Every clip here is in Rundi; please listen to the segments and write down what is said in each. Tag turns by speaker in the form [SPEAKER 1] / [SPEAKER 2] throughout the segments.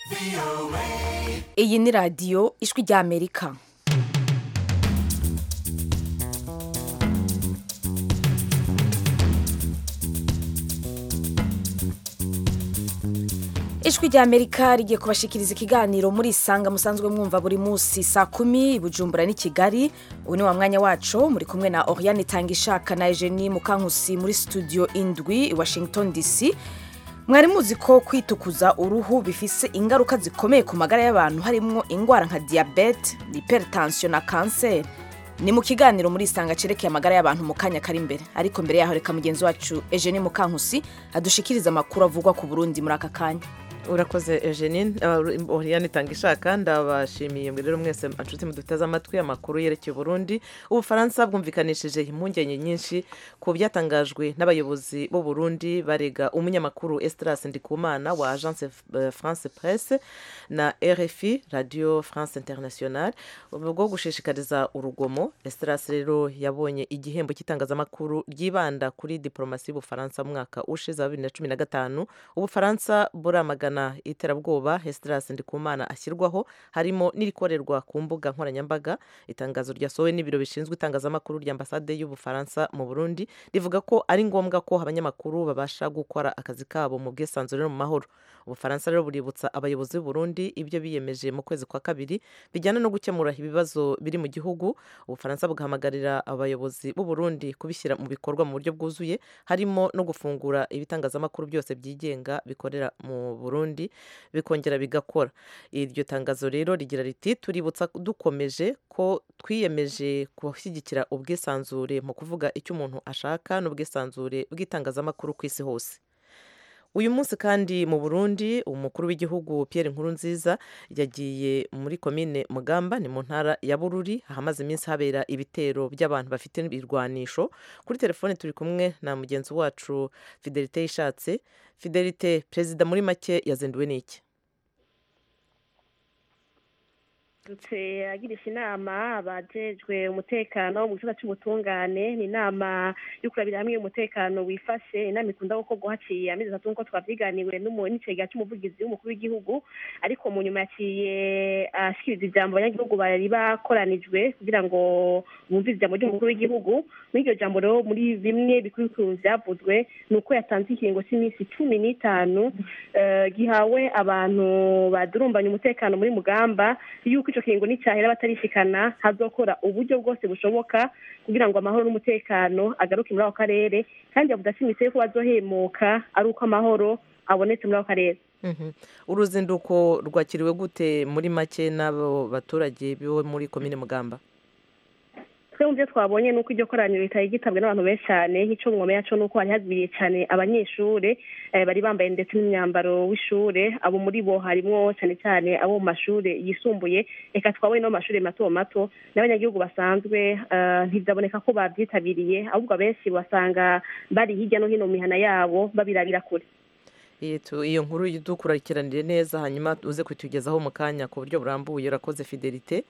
[SPEAKER 1] iyi ni radiyo ijwi ry'amerika ijwi ry'amerika rigiye kubashikiriza ikiganiro muri isanga musanzwe mwumva buri munsi saa kumi i bujumbura n'i kigali ubu ni wa mwanya wacu muri kumwe na oriane itangishaka na eugenie mukankusi muri studio indwi i washington dc mwari muzi ko kwitukuza uruhu bifise ingaruka zikomeye ku magara y'abantu harimo indwara nka diyabete hypertension na kanseri ni mu kiganiro muri isanga cerekeye amagara y'abantu mu kanya kari imbere ariko mbere yaho reka mugenzi wacu eugenie mukankusi adushikiriza amakuru avugwa ku burundi muri aka kanya
[SPEAKER 2] urakoze eugenie oriane itanga ishaka ndabashimiye rero mwese inshuti muduteze amatwi amakuru yerekeye uburundi ubufaransa bwumvikanishije impungenge nyinshi ku byatangajwe n'abayobozi b'u Burundi barega umunyamakuru Estras Ndikumana wa agence France Presse na RFI Radio France Internationale bwo gushishikariza urugomo Estras rero yabonye igihembo cy'itangazamakuru ryibanda kuri diplomasi y'ubufaransa mu mwaka ushize wa bibiri na cumi na gatanu ubufaransa buramagana iterabwoba Estras Ndikumana ashyirwaho harimo n'irikorerwa ku mbuga nkoranyambaga itangazo ryasohowe n'ibiro bishinzwe itangazamakuru rya ambasade y'ubufaransa mu Burundi rivuga ko ari ngombwa ko abanyamakuru babasha gukora akazi kabo mu bwisanzure no mu mahoro ubufaransa rero buributsa abayobozi b'u Burundi ibyo biyemeje mu kwezi kwa kabiri bijyana no gukemura ibibazo biri mu gihugu ubufaransa bugahamagarira abayobozi b'u Burundi kubishyira mu bikorwa mu buryo bwuzuye harimo no gufungura ibitangazamakuru byose byigenga bikorera mu Burundi bikongera bigakora iryo tangazo rero rigira riti tuributsa dukomeje ko twiyemeje gushyigikira ubwisanzure mu kuvuga icyo umuntu ashaka n'ubwisanzure bw'itangazamakuru ku isi hose uyu munsi kandi mu burundi umukuru w'igihugu Pierre Nkurunziza yagiye muri komine mugamba ni mu ntara ya bururi ahamaze iminsi habera ibitero by'abantu bafite ibirwanisho kuri telefone turi kumwe na mugenzi wacu fidelite yishatse fidelite perezida muri make yazinduwe n'iki
[SPEAKER 3] dutse agirisha inama abajejwe umutekano mu gisata cy'ubutungane ni inama yo kurabira hamwe umutekano wifashe inama ikunda gukorwa haciye amezi atatu nk'uko twavyiganiwe n'icegera cy'umuvugizi w'umukuru w'igihugu ariko mu nyuma yaciye ashikiriza ijambo abanyagihugu bari bakoranijwe kugira ngo bumvise ijambo ry'umukuru w'igihugu muri iryo jambo rero muri bimwe bikuru bikuru vyavuzwe ni uko yatanze ikiringo cy'iminsi cumi n'itanu gihawe abantu badurumbanya umutekano muri mugamba yuko ico kiringo nicahera batarishikana hazokora uburyo bwose bushoboka kugira ngo amahoro n'umutekano agaruke muri ako karere kandi yavuze ashimitse ko bazohemuka ari uko amahoro abonetse muri ako karere
[SPEAKER 2] uruzinduko rwakiriwe gute muri make n'abo baturage bo muri komine mugamba
[SPEAKER 3] twe mu byo twabonye ni uko iryo koraniro ritari gitabwe n'abantu benshi cyane nk'icyo mwomeye cyo ni uko hari hagwiriye cyane abanyeshuri bari bambaye ndetse n'imyambaro w'ishure abo muri bo harimo cyane cyane abo mu mashuri yisumbuye reka twabonye no mu mashuri mato mato n'abanyagihugu basanzwe ntibyaboneka ko babyitabiriye ahubwo abenshi basanga bari hirya no hino mu mihana yabo babirabira kure
[SPEAKER 2] iyo nkuru dukurikiranire neza hanyuma uze kutugezaho mu kanya ku buryo burambuye urakoze fidelite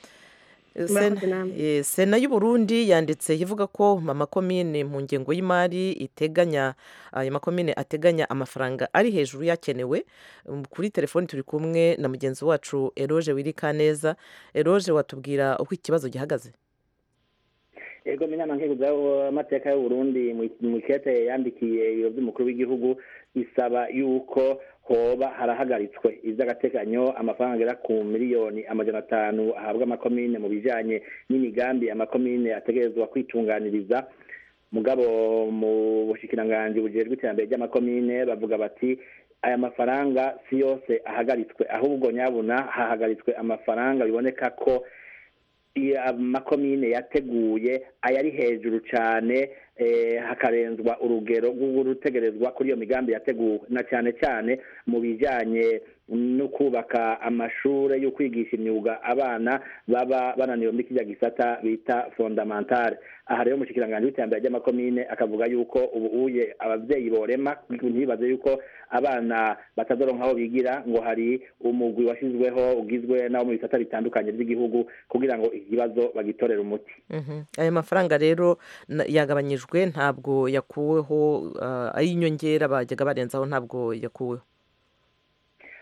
[SPEAKER 2] sena y'uburundi yanditse ivuga ko amakomine mu ngengo y'imari iteganya ayo makomine ateganya amafaranga ari hejuru yakenewe kuri telefoni turi kumwe na mugenzi wacu eroge wirika neza eroge watubwira uko ikibazo gihagaze
[SPEAKER 4] ego menyana nk'iguza amateka y'uburundi mu ikete yandikiye ibiro by'umukuru w'igihugu isaba yuko hoba harahagaritswe iby'agateganyo amafaranga agera ku miliyoni amajana atanu ahabwa amakomine mu bijyanye n'imigambi amakomine ategerezwa kwitunganiriza mugabo mu bushikiranganji bujejwe iterambere ry'amakomine bavuga bati aya mafaranga si yose ahagaritswe ahubwo nyabuna hahagaritswe amafaranga biboneka ko amakomine yateguye ayari hejuru cyane hakarenzwa urugero rw'urutegerezwa kuri iyo migambi yateguwe na cyane cyane mu bijyanye no kubaka amashuri yo kwigisha imyuga abana baba bananiwe muri kijya gisata bita fondamentale aha rero umushyikirangantego w'iterambere ry'amakomine akavuga yuko ubu uye ababyeyi borema ntibaze yuko abana batadoronka aho bigira ngo hari umugwi washyizweho ugizwe n'abo mu bisata bitandukanye by'igihugu kugira ngo ikibazo bagitorere umuti
[SPEAKER 2] aya mafaranga rero yagabanyijwe ntabwo yakuweho ay'inyongera bajyaga barenzaho ntabwo yakuweho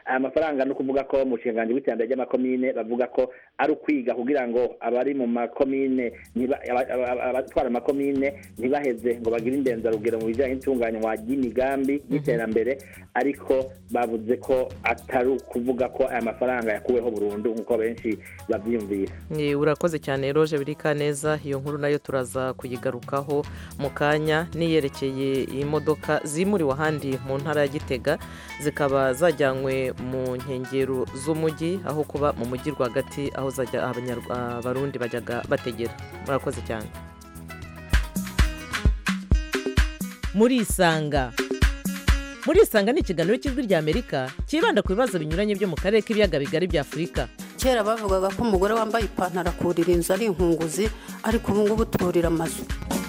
[SPEAKER 4] aya mafaranga ni ukuvuga ko mu nshinganji w'iterambere ry'amakomine bavuga ko ari ukwiga kugira ngo abari mu makomine ntiba- aba- aba- abatwara amakomine ntibaheze ngo bagire indenzarugero mu bijyanye n'itunganywa ry'imigambi y'iterambere ariko bavuze ko atari ukuvuga ko aya mafaranga yakuweho burundu nk'uko benshi babyiyumvira
[SPEAKER 2] Eh, urakoze cyane roje birika neza iyo nkuru nayo turaza kuyigarukaho mu kanya niyerekeye imodoka zimuriwe ahandi mu ntara ya gitega zikaba zajyanywe mu nkengero z'umujyi aho kuba mu mujyi rwagati aho zajya Abanyarwa- abarundi bajyaga bategera murakoze cyane murisanga murisanga ni ikiganiro cy'ijwi ry'amerika cyibanda ku bibazo binyuranye byo mu karere k'ibiyaga bigari bya afurika
[SPEAKER 5] kera bavugaga ko umugore wambaye ipantaro akurira inzu ari inkunguzi ariko ubu ngubu turira amazu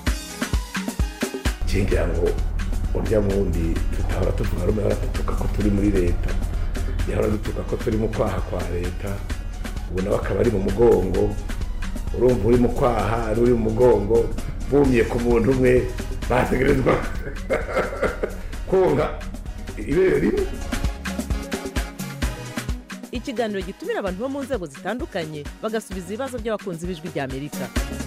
[SPEAKER 6] ngira ngo urya wundi tutahora tuvuga rumwe ahora dutuka ko turi muri leta yahora dutuka ko turi mu kwaha kwa leta ubu nawe akaba ari mu mugongo urumva uri mu kwaha n'uri mu mugongo bumye ku muntu umwe bategerezwa konga ibere rimwe
[SPEAKER 2] ikiganiro gitumira abantu bo mu nzego zitandukanye bagasubiza ibibazo by'abakunzi b'ijwi ry'amerika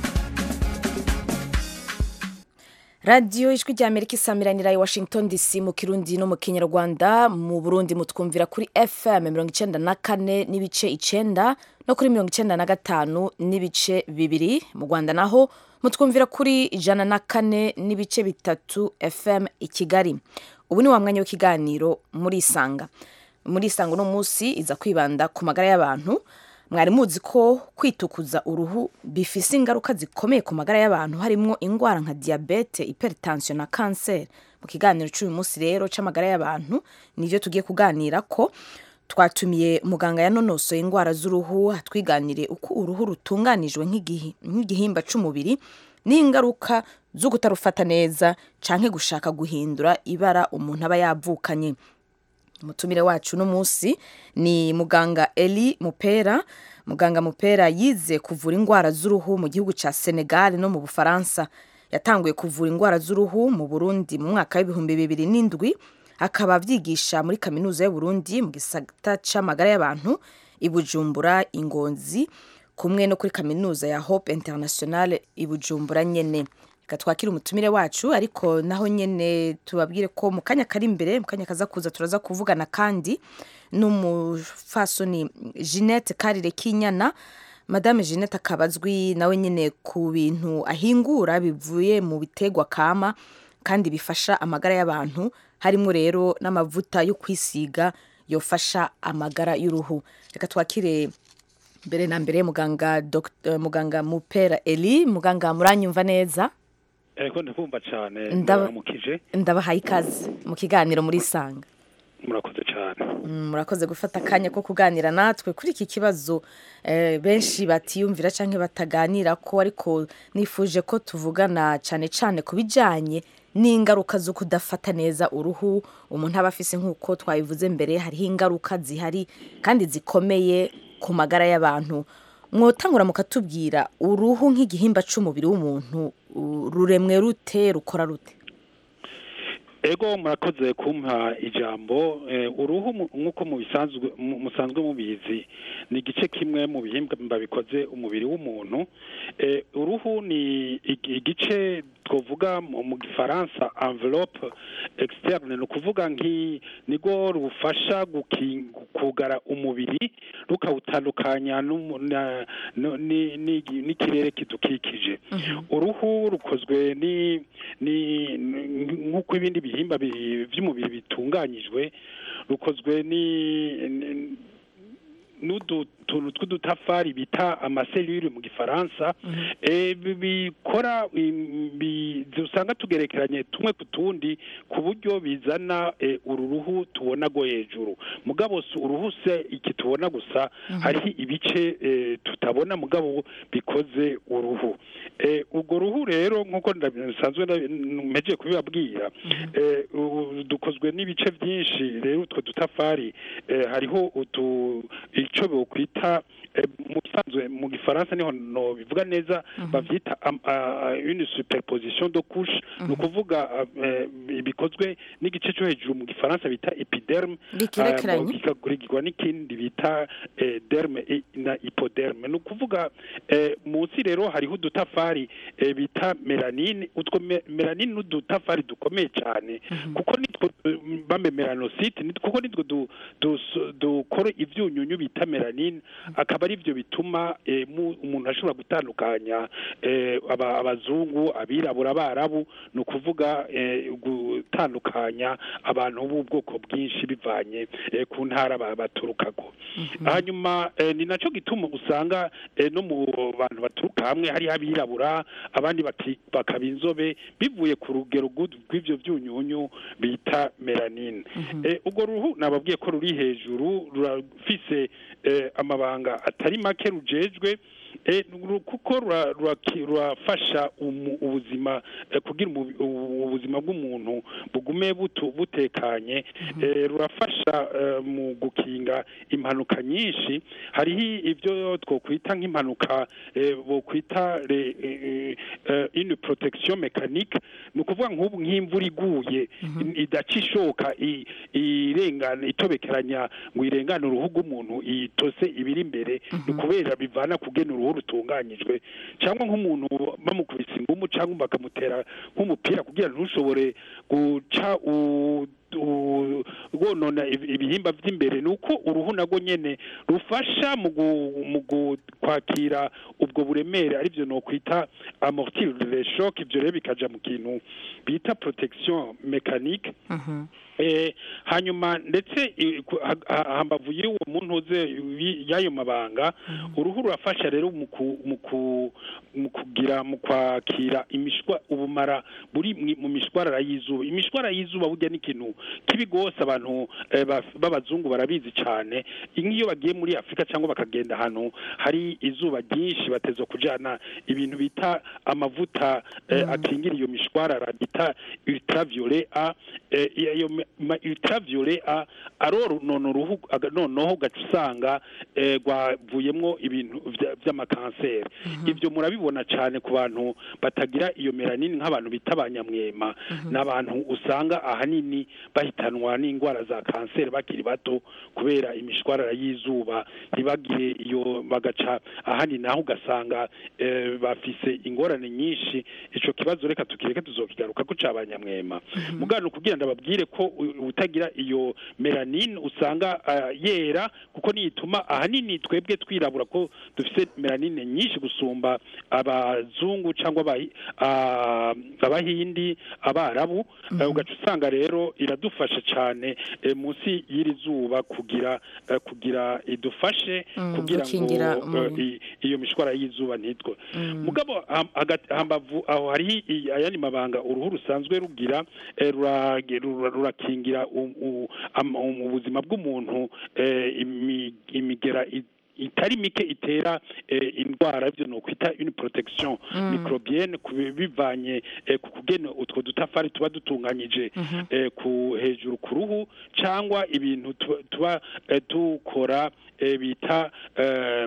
[SPEAKER 1] radiyo ijwi rya amerika isamiranira i washington dc mu kirundi no mu kinyarwanda mu burundi mutwumvira kuri fm mirongo icyenda na kane n'ibice icyenda no kuri mirongo icyenda na gatanu n'ibice bibiri mu rwanda naho mutwumvira kuri ijana na kane n'ibice bitatu fm i kigali ubu ni wa mwanya w'ikiganiro murisanga murisanga uno munsi iza kwibanda ku magara y'abantu mwari muzi ko kwitukuza uruhu bifise ingaruka zikomeye ku magara y'abantu harimo indwara nka diyabete hypertension na kanseri mu kiganiro cy'uyu munsi rero cy'amagara y'abantu nibyo tugiye kuganira ko twatumiye muganga yanonosoye indwara z'uruhu atwiganire uko uruhu rutunganijwe nk'igihi- nk'igihimba cy'umubiri n'ingaruka zo kutarufata neza canke gushaka guhindura ibara umuntu aba yavukanye umutumire wacu uno munsi ni muganga eli mupera muganga mupera yize kuvura indwara z'uruhu mu gihugu cya senegal no mu bufaransa yatanguye kuvura indwara z'uruhu mu burundi mu mwaka w'ibihumbi bibiri n'indwi akaba abyigisha muri kaminuza y'uburundi mu gisata c'amagara y'abantu i bujumbura ingonzi kumwe no kuri kaminuza ya hope international i bujumbura nyene reka twakire umutumire wacu ariko naho nyene tubabwire ko mu kanya kari imbere mu kanya kaza kuza turaza kuvugana kandi n'umufasoni jeannette karire kinyana madame jeannette akaba azwi nawe nyene ku bintu ahingura bivuye mu bitegwa kama kandi bifasha amagara y'abantu harimo rero n'amavuta yo kwisiga yofasha amagara y'uruhu reka twakire mbere na mbere muganga Dr. muganga mupera eli muganga muranyumva neza
[SPEAKER 7] ariko ndakumva cyane
[SPEAKER 1] Ndaba-
[SPEAKER 7] muramukije
[SPEAKER 1] ndabahaye ikaze mu kiganiro muri sanga
[SPEAKER 7] murakoze cyane
[SPEAKER 1] Mm, murakoze gufata akanya ko kuganira natwe kuri iki kibazo eh, benshi batiyumvira cyangwa bataganira ko ariko nifuje ko tuvugana cyane cyane ku bijyanye n'ingaruka zo kudafata neza uruhu umuntu aba afise nk'uko twabivuze mbere hariho ingaruka zihari kandi zikomeye ku magara y'abantu mwotangura mukatubwira uruhu nk'igihimba cy'umubiri w'umuntu u- ruremwe rute rukora rute
[SPEAKER 7] ego murakoze kumpa ijambo eh, uruhu mu- nk'uko mubisanzwe mu- musanzwe mubizi ni igice kimwe mu bihimba bikoze umubiri w'umuntu Eh, uruhu ni igi- igice twavuga mu mu gifaransa envelope externe ni ukuvuga nki nigo rufasha guki- kugara umubiri rukawutandukanya n'umu- na- no- ni- ni- n'ikirere kidukikije uruhu rukozwe ni ni ni- nk'uko ibindi bihimba bi- by'umubiri bitunganyijwe rukozwe ni ni- n'udu tuntu tw'udutafari bita amaselule mu gifaransa eh, bi- bikora im- bi- usanga tugerekeranye tumwe ku tundi ku buryo bizana eh, uru ruhu tubona go hejuru mugabo si uruhu se iki tubona gusa hariho ibice eh, tutabona mugabo bikoze uruhu Eh, urwo ruhu rero nk'uko nsanzwe mpejeje kubibabwira eh, u- dukozwe n'ibice byinshi rero utwo dutafari eh, hariho utu icyo bokwita eh, mu bisanzwe mu gifaransa niho no bivuga neza bavyita am- ah, une superposition de couche ni ukuvuga ah, eh, bikozwe n'igice cyo hejuru mu gifaransa bita epiderme
[SPEAKER 1] Bigerekeranye.
[SPEAKER 7] ah, bikakurikirwa n'ikindi bita eh, derme i- na hypoderme ni ukuvuga eh, munsi rero hariho udutafari eh, bita melanine utwo me- melanine n'udutafari dukomeye cyane kuko nitwo eh, bame melanocyte nit- kuko nitwo du- dus- dukora ivyunyunyu bita melanine akaba ari byo bituma eh, mu- umuntu ashobora gutandukanya eh, aba- abazungu abirabura abarabu ni ukuvuga eh, gutandukanya abantu b'ubwoko bwinshi bivanye eh, ku ntara ba- baturukako hanyuma eh, ni nacyo gituma usanga eh, no mu bantu baturuka hamwe hari abirabura abandi baki- bakaba inzobe bivuye ku rugero rw'u- rw'ivyo vyunyunyu bita melanine Eh, urwo ruhu nababwiye ko ruri hejuru rurafise eh, amabanga atari make rujejwe eh, ru- kuko rura- ruraki- rurafasha umu- ubuzima eh, kugira umubi- ubu- ubuzima bw'umuntu bugume butu- butekanye eh, rurafasha eh, mu gukinga impanuka nyinshi hariho ibyo twokwita nk'impanuka eh, bokwita le- eh, eh, une protection mécanique ni ukuvuga nk'ubu nk'imvura iguye in- idaca ishoka i- irengana itobekeranya ngo irengane uruhu rw'umuntu itose ibiri imbere ni ukubera bivana kugena uruhu rutunganyijwe cyangwa nk'umuntu bamukubise ingumu cyangwa bakamutera nk'umupira kugira ngo ntushobore guca u- u- rwonona ibi- ibihimba by'imbere ni uko uruhu narwo nyene rufasha mu gu- mu gu- kwakira ubwo buremere aribyo nokwita amortir de choc ibyo rero bikaja mu kintu bita protection mécanique eh, hanyuma ndetse i- ku- ha- ha- hambavu y'uwo muntu uze wi- y'ayo mabanga uruhu rurafasha rero mu ku- mu ku- mu kugira mu kwakira imishwa ubumara buri mwi- mu mishwarara y'izuba imishwarara y'izuba burya ni ikintu kibi gose abantu eh, baf- b'abazungu barabizi cyane nk'iyo bagiye muri afurika cyangwa bakagenda ahantu hari izuba ryinshi bateza kujana ibintu bita amavuta eh, akingira iyo mishwarara bita ultraviolet a eh, iyo ma- ma- ultraviolet a aronona uruhu aga- noneho ugaca usanga eh, rwavuyemwo ibintu vya- vy'amakanseri ibyo murabibona cyane ku bantu batagira iyo melanine nk'abantu bita abanyamwema n'abantu usanga ahanini bahitanwa n'indwara za kanseri bakiri bato kubera imishwarara y'izuba ntibagire iyo bagaca ahandi naho ugasanga eh, bafise ingorane nyinshi ico kibazo reka tukireke tuzokigaruka ko cabanyamwema mugano kugira ndababwire ko u- utagira iyo melanine usanga ah, yera kuko niyituma ahanini twebwe twirabura ko dufise melanine nyinshi gusumba abazungu cyangwa abahi- ah, abahindi abarabu Eh, ugaca usanga rero iradufasha cyane eh, munsi y'iri zuba kugira eh, kugira idufashe
[SPEAKER 1] Mm,
[SPEAKER 7] kugira
[SPEAKER 1] gukingira
[SPEAKER 7] ngo eh,
[SPEAKER 1] umubiri.
[SPEAKER 7] i- iyo mishwara y'izuba ntitwe mugabo ham- hagati- hambavu aho hariho i- ayandi mabanga uruhu rusanzwe rugira eh, rurage- rura- rurakingira u- u- am- um- ubuzima bw'umuntu eh, imi- imigera i- itari mike itera eh, indwara ibyo ni ukwita une protection microbienne ku bi- bivanye eh, ku kugena utwo dutafari tuba dutunganyije eh, ku hejuru ku ruhu cyangwa ibintu tuba- tuba eh, dukora eh, bita eh,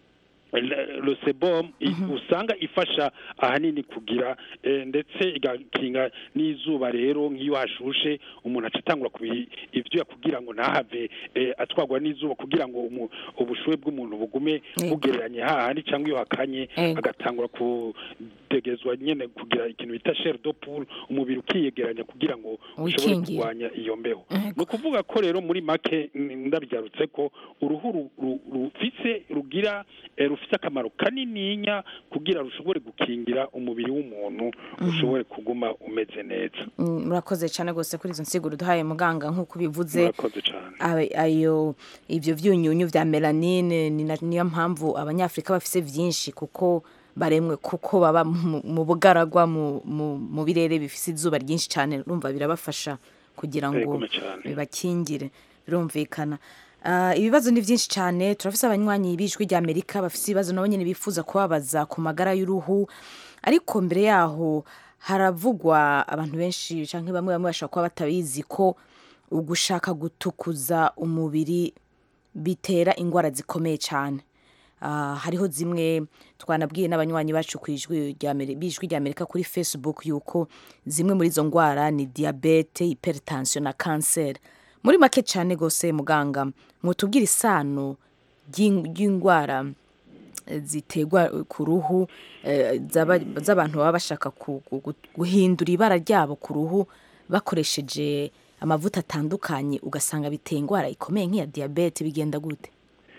[SPEAKER 7] le- le sebum i- usanga ifasha ahanini kugira eh, ndetse igakinga n'izuba rero nk'iyo hashushe umuntu aca atangura kubi- ivyuya kugira ngo ntahave eh, atwagwa n'izuba kugira ngo umu- ubushuhe bw'umuntu bugume
[SPEAKER 1] Yego.
[SPEAKER 7] bugereranye hahandi cyangwa iyo hakanye
[SPEAKER 1] Yego.
[SPEAKER 7] agatangura kudegezwa nyene kugira ikintu bita chair de poule umubiri ukiyegeranya kugira ngo ushobore
[SPEAKER 1] Wikingiye.
[SPEAKER 7] kurwanya iyo mbeho
[SPEAKER 1] Yego.
[SPEAKER 7] ni ukuvuga ko rero muri make mm, ndabyarutse ko uruhu ru- ru- rufise rugira eh, rufise akamaro kanininya kugira rushobore gukingira umubiri w'umuntu ushobore kuguma umeze neza
[SPEAKER 1] Mm, murakoze cyane rwose kuri izo nsiguro duhaye muganga nk'uko ubivuze
[SPEAKER 7] murakoze cyane
[SPEAKER 1] Abe- ayo ibyo byunyunyu vya melanine ni na- niyo mpamvu abanyafurika bafise vyinshi kuko baremwe kuko baba mu- mu bugaragwa mu- mu mu birere bifise izuba ryinshi cyane urumva birabafasha kugira ngo
[SPEAKER 7] Yego, cyane.
[SPEAKER 1] bibakingire birumvikana Ah, ibibazo ni byinshi cyane turafise abanywanyi b'ijwi rya amerika bafise ibibazo nabo nyene bifuza kubabaza ku magara y'uruhu ariko mbere yaho haravugwa abantu benshi canke bamwe bamwe bashobora kuba batabizi ko ugushaka gutukuza umubiri bitera indwara zikomeye cyane Ah, hariho zimwe twanabwiye n'abanywanyi bacu ku ijwi rya Ameri- b'ijwi rya amerika kuri facebook yuko zimwe muri izo ndwara ni diyabete hypertension na kanseri muri make cyane rwose muganga mutubwire isano ry'in- ry'indwara eh, ziterwa ku ruhu eh, z'aba- z'abantu baba bashaka ku- ku- gu- guhindura ibara ryabo ku ruhu bakoresheje amavuta atandukanye ugasanga biteye indwara ikomeye nk'iya diyabete bigenda gute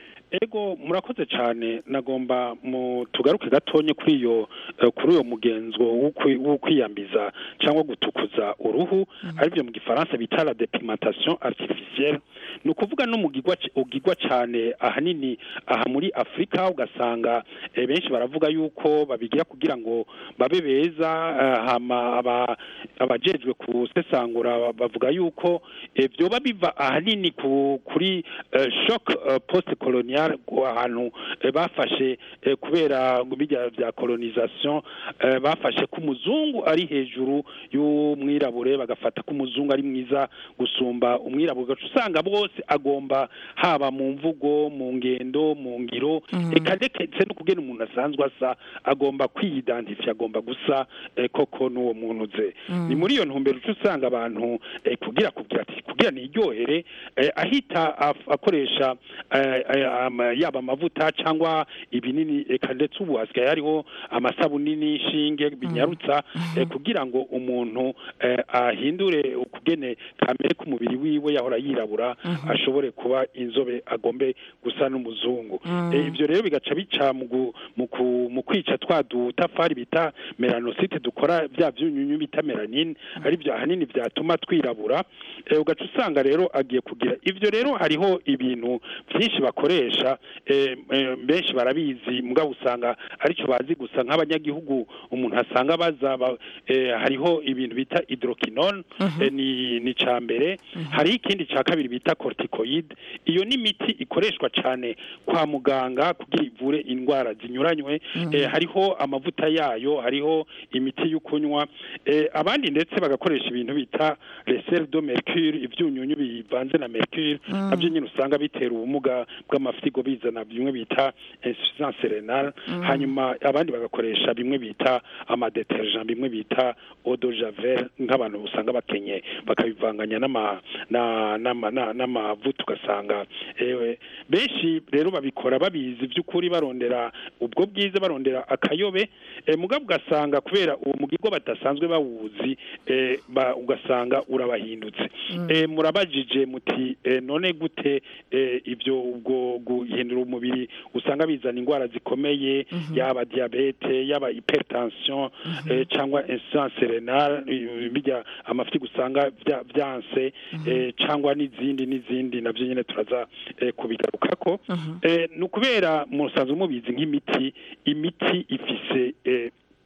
[SPEAKER 7] ego murakoze cyane nagomba mu tugaruke gatonye kuri iyo eh, kuri uyo mugenzo wo kwi- wo kwiyambiza cyangwa gutukuza uruhu aribyo mu gifaransa bita la depimentation artificielle ni ukuvuga no mugigwa c- ugigwa cyane ahanini aha muri afurika ugasanga eh, benshi baravuga yuko babigira kugira ngo babe beza eh, hama aba- abajejwe kusesangura bavuga yuko eh, vyoba biva ahanini ku, kuri eh, shock eh, post colonial ahantu eh, bafashe eh, kubera bijya bya colonisation eh, bafashe ko umuzungu ari hejuru y'umwirabure bagafata ko umuzungu ari mwiza gusumba umwirabure ugaca usanga bose agomba haba mu mvugo mu ngendo mu ngiro eka ndetse no kugena umuntu asanzwe asa agomba kwiyidantifya agomba gusa eh, koko n'uwo muntu ze ni muri iyo ntumbero uca usanga abantu eh, kugira kugira ati kugira niryohere eh, ahita af- akoresha eh, eh, ama- yaba amavuta cyangwa ibinini eka ndetse ubu hasigaye hariho amasabuni n'inshinge binyarutsa eh, kugira ngo umuntu eh, ahindure ukugene kamere k'umubiri wiwe yahora yirabura ashobore kuba inzobe agombe gusa n'umuzungu Eh, ibyo rero bigaca bica mu gu- mu ku- mu kwica twa dutafari bita melanosite dukora bya byunyunyu bita melanine ari byo ahanini byatuma twirabura Eh, ugaca usanga rero agiye kugira ibyo rero hariho ibintu byinshi bakoresha eh, eh, benshi barabizi mugabo usanga aricyo bazi gusa nk'abanyagihugu umuntu asanga baza ba- eh, hariho ibintu bita hydroquinone eh, ni ni ca mbere hariho ikindi ca kabiri bita corticoid iyo ni imiti ikoreshwa cyane kwa muganga kugira ivure indwara zinyuranywe eh, hariho amavuta yayo hariho imiti yo kunywa eh, abandi ndetse bagakoresha ibintu bita resel do mercure ibyunyunyu bivanze na mercure nabyo nyine usanga bitera ubumuga bw'amafyigo bizana bimwe bita insuffisance renale hanyuma abandi bagakoresha bimwe bita amadetergent bimwe bita eau de javel nk'abantu usanga bakenye bakabivanganya n'ama na- n'ama- na- n'amavuta ugasanga ewe benshi rero babikora babizi by'ukuri barondera ubwo bwiza barondera akayobe eh, mugabo ugasanga kubera uwo mugirwa badasanzwe bawuzi eh, ba- ugasanga urabahindutse eh, murabajije muti eh, none gute eh, ibyo ubwo guhindura umubiri usanga bizana indwara zikomeye yaba diabete yaba hypertension eh, cyangwa insuffisance renale eh, bijya amafi usanga bya- byanse eh, cyangwa n'izindi n'izindi nabyo nyine turaza eh, kubigarukako eh, ni ukubera musanzwe mubizi nk'imiti imiti ifise eh,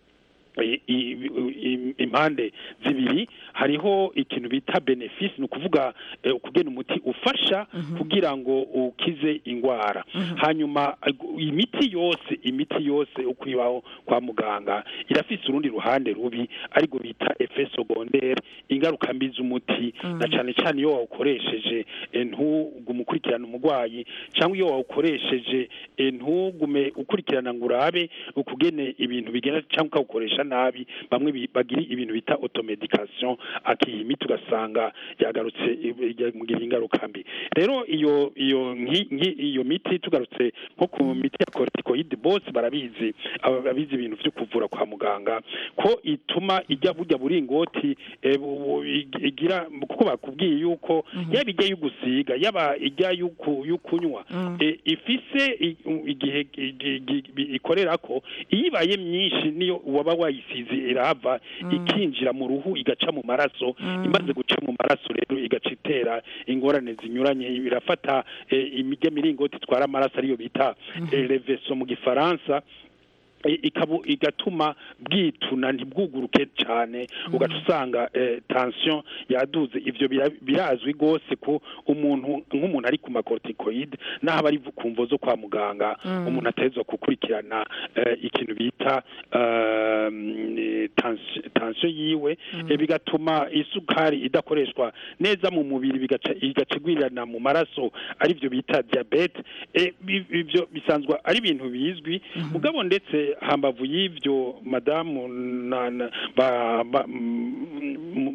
[SPEAKER 7] i- i- i- impande zibiri hariho ikintu bita benefice ni ukuvuga eh, ukugena umuti ufasha kugira ngo ukize indwara hanyuma ag- imiti yose imiti yose uko ibaho kwa muganga irafise urundi ruhande rubi ariko bita effet secondaire ingaruka mbi z'umuti na cyane cyane iyo wawukoresheje eh, ntugume ukurikirana umurwayi cyangwa iyo wawukoresheje eh, ntugume ukurikirana ngo urabe ukugene ibintu bigenda cyangwa ukawukoresha nabi bamwe bi- bagira ibintu bita automedication akiha imiti ugasanga yagarutse mugirira ingaruka mbi rero iyo iyo nki- nki- iyo miti tugarutse nko ku miti ya corticoid bose barabizi aba- ababizi ibintu byo kuvura kwa muganga ko ituma ijya burya buringoti eh, bu- bu- ig- igira kuko bakubwiye yuko yaba ijya y'ugusiga yaba ijya y'uku- y'ukunywa eh, ifise i- u- igihe igi- igi- ikorera ko iyo ibaye myinshi niyo waba wayisize irahava ikinjira mu ruhu igaca mu maraso imaze guca mu maraso rero igaca itera ingorane zinyuranye birafata eh, imijya miringoti itwara amaraso ariyo bita eh, reveso mu gifaransa i- ikabu igatuma bwituna ntibwuguruke cyane ugaca usanga eh, tension yaduze ivyo bira- birazwi gose ko umuntu nk'umuntu ari ku macorticoid naho aba ari ku mvo zo kwa muganga umuntu atezwa gukurikirana eh, ikintu bita um, tension tension yiwe eh, bigatuma isukari idakoreshwa neza mu mubiri bigaca igaca igwirirana mu maraso ari byo bita diabete eh, bi- ibyo bisanzwe ari ibintu bizwi mugabo ndetse hambavu y'ivyo madamu na, na, ba, ba, mm,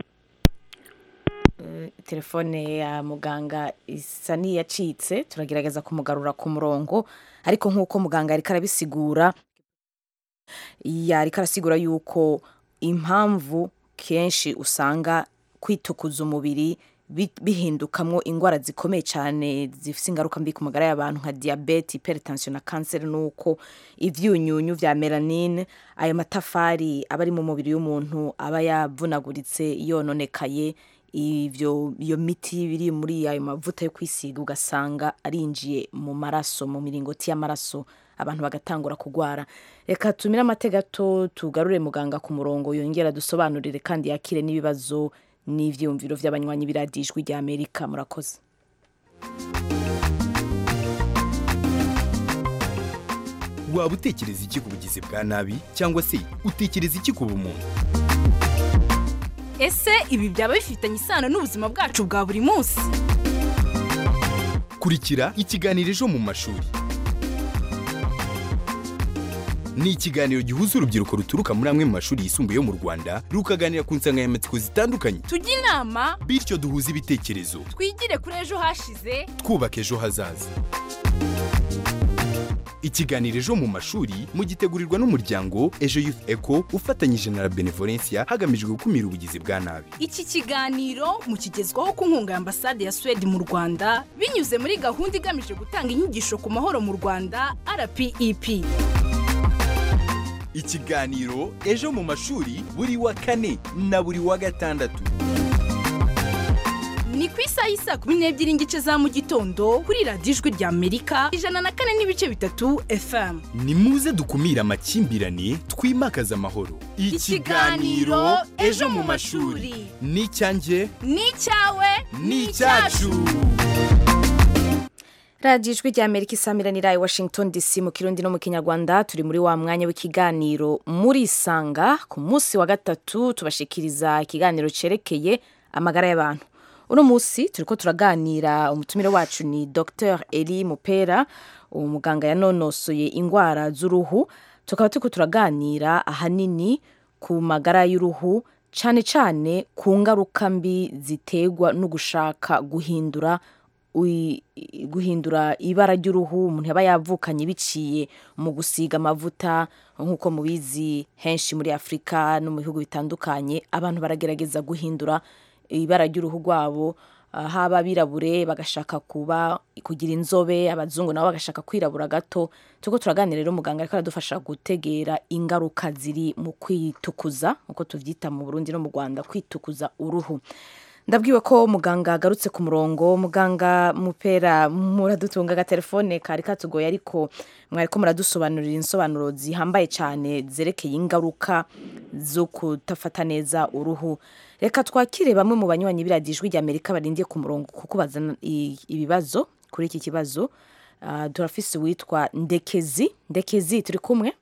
[SPEAKER 1] telefone ya muganga isa n'iyacitse turagerageza kumugarura ku murongo ariko nk'uko muganga ariko arabisigura yariko arasigura yuko impamvu kenshi usanga kwitukuza umubiri bi- bihindukamwo indwara zikomeye cyane zifite ingaruka mbi ku magara y'abantu nka diyabete hypertension na kanseri nuko ivyunyunyu vya melanine ayo matafari aba ari mu mubiri w'umuntu aba yavunaguritse yononekaye ivyo iyo miti biri muri ayo mavuta yo kwisiga ugasanga arinjiye mu maraso mu miringoti y'amaraso abantu bagatangura kugwara reka tumire amatega gato tugarure muganga ku murongo yongera dusobanurire kandi yakire n'ibibazo n'ivyiyumviro vy'abanywanyi biradijwi rya amerika murakoze
[SPEAKER 8] waba utekereza iki ku bugizi bwa nabi cyangwa se utekereza iki ku bumuntu
[SPEAKER 9] ese ibi byaba bifitanye isano n'ubuzima bwacu bwa buri munsi
[SPEAKER 8] kurikira ikiganiro ejo mu mashuri ni ikiganiro gihuza urubyiruko ruturuka muri amwe mu mashuri yisumbuye yo mu rwanda rukaganira ku nsanganyamatsiko zitandukanye
[SPEAKER 9] tujye inama
[SPEAKER 8] bityo duhuze ibitekerezo
[SPEAKER 9] twigire kuri ejo hashize
[SPEAKER 8] twubaka ejo hazaza ikiganiro ejo mu mashuri mugitegurirwa n'umuryango ejo youth eco ufatanyije na la benevolencia hagamijwe gukumira ubugizi bwa nabi
[SPEAKER 9] iki kiganiro mukigezwaho ku nkunga ya ambasade ya suwede mu rwanda binyuze muri gahunda igamije gutanga inyigisho ku mahoro mu rwanda rpep
[SPEAKER 8] ikiganiro ejo mu mashuri buri wa kane na buri wa gatandatu
[SPEAKER 9] ni ku isaha y'isaa kumi n'ebyiri n'igice za mu gitondo kuri radiyo ijwi rya amerika ijana na kane n'ibice bitatu fm
[SPEAKER 8] ni muze dukumire amakimbirane twimakaze amahoro
[SPEAKER 9] Ikiganiro Ejo mu mashuri.
[SPEAKER 8] ni icyanjye
[SPEAKER 9] ni icyawe
[SPEAKER 8] ni icyacu
[SPEAKER 1] radiyo ijwi rya amerika isamiranira i washington dc mu kirundi no mu kinyarwanda turi muri wa mwanya w'ikiganiro muri isanga ku munsi wa gatatu tubashikiriza ikiganiro cyerekeye amagara y'abantu uno munsi turi ko turaganira umutumire wacu ni dr eli mupera umuganga yanonosoye indwara z'uruhu tukaba turi ko turaganira ahanini ku magara y'uruhu cyane cyane ku ngaruka mbi ziterwa no gushaka guhindura ui- guhindura ibara ry'uruhu umuntu yaba yavukanye biciye mu gusiga amavuta nk'uko mubizi henshi muri afurika no mu bihugu bitandukanye abantu baragerageza guhindura ibara ry'uruhu rwabo ah, haba abirabure bagashaka kuba kugira inzobe abazungu nabo bagashaka kwirabura gato turiko turaganira rero muganga ariko aradufasha gutegera ingaruka ziri mu kwitukuza nk'uko tuvyita mu burundi no mu rwanda kwitukuza uruhu ndabwiwe ko muganga agarutse ku murongo muganga mupera muradutunga agatelefone kari katugoye ariko mwariko muradusobanurira insobanuro zihambaye cyane zerekeye ingaruka zo kudafata neza uruhu reka twakire bamwe mu banywanyi b'iradiyo ijwi ry'amerika barindiye ku murongo kuko bazana i- ibibazo kuri iki kibazo Ah, turafise uwitwa ndekezi ndekezi turi kumwe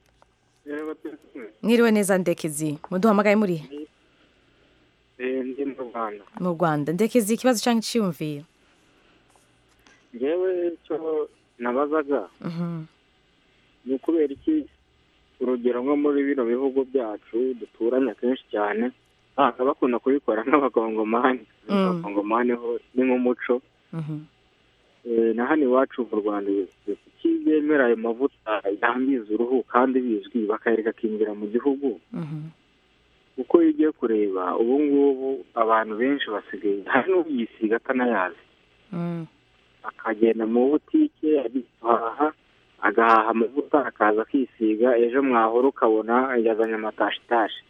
[SPEAKER 1] mwiriwe neza ndekezi muduhamagaye muri
[SPEAKER 10] ndi mu rwanda
[SPEAKER 1] mu rwanda ndekezi ikibazo cyangwa icyiyumviro
[SPEAKER 10] ngewe cyo nabazaga ni ukubera iki urugero nko muri bino bihugu byacu duturanye akenshi cyane usanga bakunda kubikora nk'abakongomani
[SPEAKER 1] Mm.
[SPEAKER 10] abakongomani ho ni nk'umuco Eh, na hano iwacu mu rwanda kuki bemera ayo mavuta yangiza uruhu kandi bizwi bakayareka akinjira mu gihugu kuko iyo ugiye kureba ubu ngubu abantu benshi basigaye hari n'uyisiga atanayazi akagenda mu butike agiye guhaha agahaha amavuta akaza akisiga ejo mwahora ukabona yazanye amatashitashi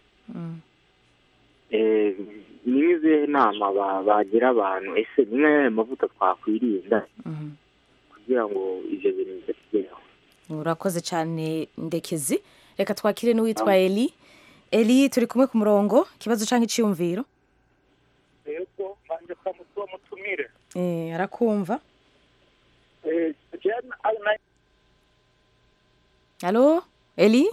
[SPEAKER 10] Eh, ni nk'izihe nama ba- bagira abantu ese ni nk'ayahe mavuta twakwirinda kugira ngo ibyo bintu bitatugeraho
[SPEAKER 1] urakoze cyane ndekezi reka twakire n'uwitwa eli eli turi kumwe ku murongo ikibazo cyangwa icyiyumviro
[SPEAKER 11] yego mbanje kuramutsa uwo mutumire
[SPEAKER 1] Eh, arakumva
[SPEAKER 11] Eh, jewe na- na-
[SPEAKER 1] halo eli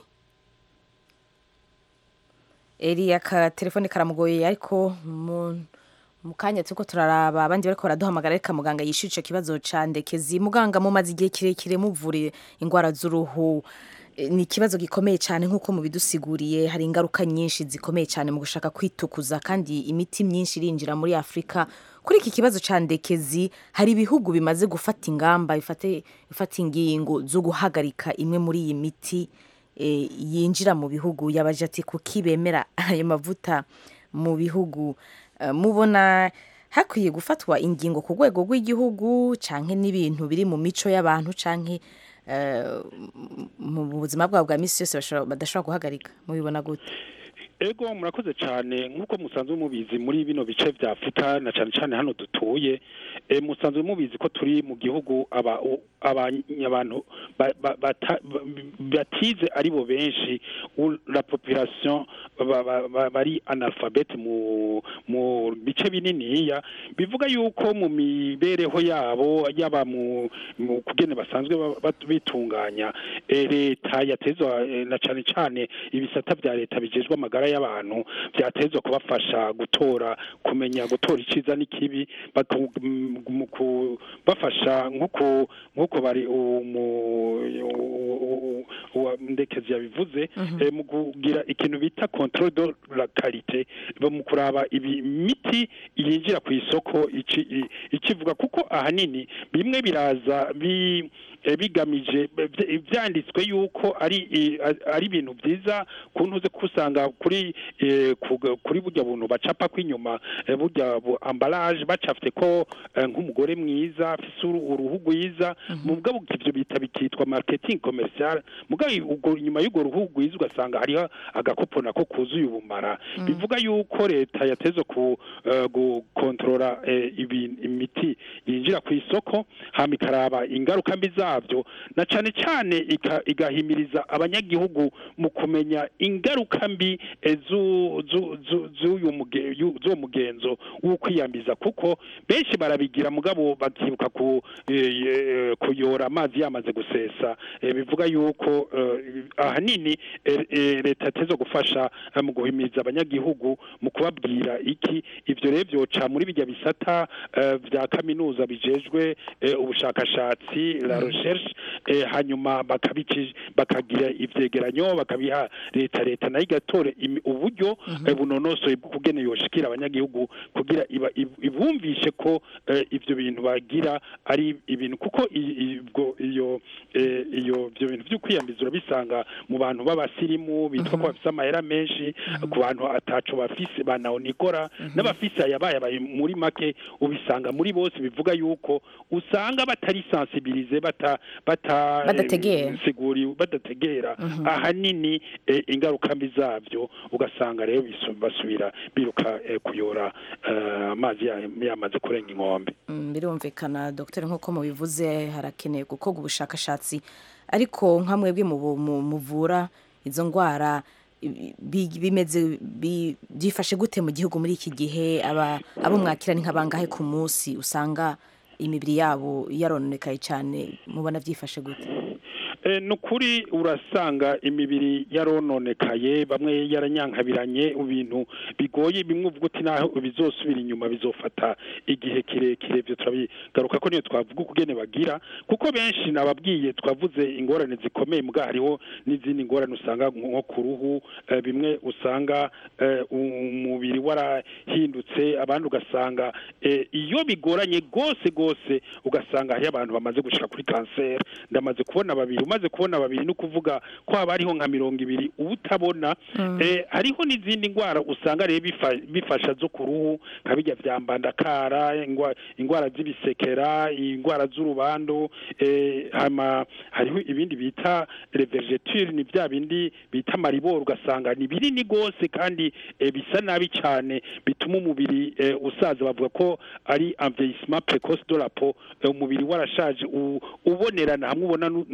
[SPEAKER 1] eli aka telefone karamugoye ariko mu mu kanya turiko turaraba abandi bariko baraduhamagara reka muganga yishyura ico kibazo ca ndekezi muganga mumaze igihe kirekire muvura indwara z'uruhu Eh, ni ikibazo gikomeye cyane nk'uko mubidusiguriye hari ingaruka nyinshi zikomeye cyane mu gushaka kwitukuza kandi imiti myinshi irinjira muri afurika kuri iki kibazo ca ndekezi hari ibihugu bimaze gufata ingamba bifate bifata ingingo zo guhagarika imwe muri iyi miti eh, yinjira mu bihugu yabaje ati kuki bemera ayo mavuta mu bihugu Eh, mubona hakwiye gufatwa ingingo ku rwego rw'igihugu canke n'ibintu biri mu mico y'abantu canke eh, mu buzima bwabo bwa misi yose bashobora- badashobora guhagarika mubibona gute
[SPEAKER 7] ego murakoze cyane nk'uko musanzwe mubizi muri bino bice bya afurika na cyane cyane hano dutuye e, musanzwe mubizi ko turi mu gihugu aba u- abany- abantu ba- ba- bata- ba- batize ari bo benshi u- la population ba- ba- ba- bari analphabete mu mu bice bininiya bivuga yuko mu mibereho yabo yaba mu mu kugene basanzwe ba- bat- bitunganya eh, leta yatezwa eh, na cyane cyane ibisata bya leta bijejwe amagara y'abantu byatezwa kubafasha gutora kumenya gutora iciza n'ikibi baku- m- mu kubafasha nk'uko nk'uko bari umu- u- u- uwa ndekezi yabivuze
[SPEAKER 12] Mhm.
[SPEAKER 7] eh, mu kugira ikintu bita control de la qualité ba- mu kuraba ibi miti yinjira ku isoko ici- i- ikivuga kuko ahanini bimwe biraza bi eh, bigamije bya- byanditswe yuko ari i- a- ari ibintu byiza kuntuze kusanga kuri eh, kuga- kuri burya buntu bacapa kw'inyuma eh, burya bu ambalage bacafite ko eh, nk'umugore mwiza afise uru- uruhu rwiza mugabo ivyo bita bikitwa marketing commercial mugabo ubwo inyuma y'urwo ruhu rwiza ugasanga hariho agakopo nako kuzuye ubumara
[SPEAKER 12] Mm.
[SPEAKER 7] bivuga yuko leta yateze ku eh, gukontorora eh, ibi- imiti yinjira ku isoko hama ikaraba ingaruka mbi zabyo na cane cane ika- igahimiriza abanyagihugu mu kumenya ingaruka mbi eh, zu- zu- zu- z'uyu muge- yu- z'uwo mugenzo wo kwiyambiza kuko benshi barabigira mugabo bakibuka ku eh, eh, kuyora amazi yamaze gusesa eh, bivuga yuko eh, ahanini eh, eh, leta yateze gufasha eh, mu guhimiriza abanyagihugu mu kubabwira iki ivyo rero vyoca muri bijya bisata eh, vya kaminuza bijejwe eh, ubushakashatsi la recherche eh, hanyuma bakabici bakagira ivyegeranyo bakabiha leta leta nayo igatora imi- uburyo eh, bunonosoye bwo kugena yoshikira abanyagihugu kugira iba- ib- ibumvishe ko eh, ivyo bintu bagira ari ibintu kuko i- ibwo iyo eh, iyo ivyo bintu vyo kwiyambiza urabisanga mu bantu b'abasirimu bitwa ko bafise amahera menshi ku bantu ataco bafise banaonikora n'abafise ayabaye abaye muri make ubisanga muri bose bivuga yuko usanga batari sensibilize bata bata
[SPEAKER 1] Badategera.
[SPEAKER 7] siguri badategera ahanini eh, ingaruka mbi zabyo ugasanga rero bisu- basubira biruka eh, kuyora eh, amazi ya- yamaze kurenga inkombe
[SPEAKER 1] Mm, birumvikana dogiteri nk'uko mubivuze harakenewe gukorwa ubushakashatsi ariko nka mwebwe mu- mu- muvura izo ndwara i- bi- bimeze bi- byifashe gute mu gihugu muri iki gihe aba abo mwakira ni nk'abangahe ku munsi usanga imibiri yabo yarononekaye cyane mubona byifashe gute
[SPEAKER 7] Eh, ni ukuri urasanga imibiri yarononekaye bamwe yaranyankabiranye ibintu bigoye bimwe uvuga uti naho bizosubira inyuma bizofata igihe kirekire byo turabigaruka ko niyo twavuga ukugene bagira kuko benshi nababwiye twavuze ingorane zikomeye mbwa hariho n'izindi ngorane usanga nko ku ruhu eh, bimwe usanga eh, umubiri warahindutse abandi ugasanga eh, iyo bigoranye gose gose ugasanga hariho abantu bamaze gushika kuri kanseri ndamaze kubona babiri umaze kubona babiri ni ukuvuga ko haba hariho nka mirongo ibiri uba utabona
[SPEAKER 12] Mm.
[SPEAKER 7] eh, hariho n'izindi ndwara usanga rero bifa- bifasha zo ku ruhu nka bijya vya mbandakara ingwa- indwara z'ibisekera indwara z'urubando eh, hama hariho ibindi bita revergeture ni bya bindi bita mariboro ugasanga ni binini gose kandi eh, bisa nabi cyane bituma umubiri eh, usaza bavuga ko ari envieillissement précoce de la peau eh, umubiri warashaje u- ubonerana hamwe ubona nu- ni- ni-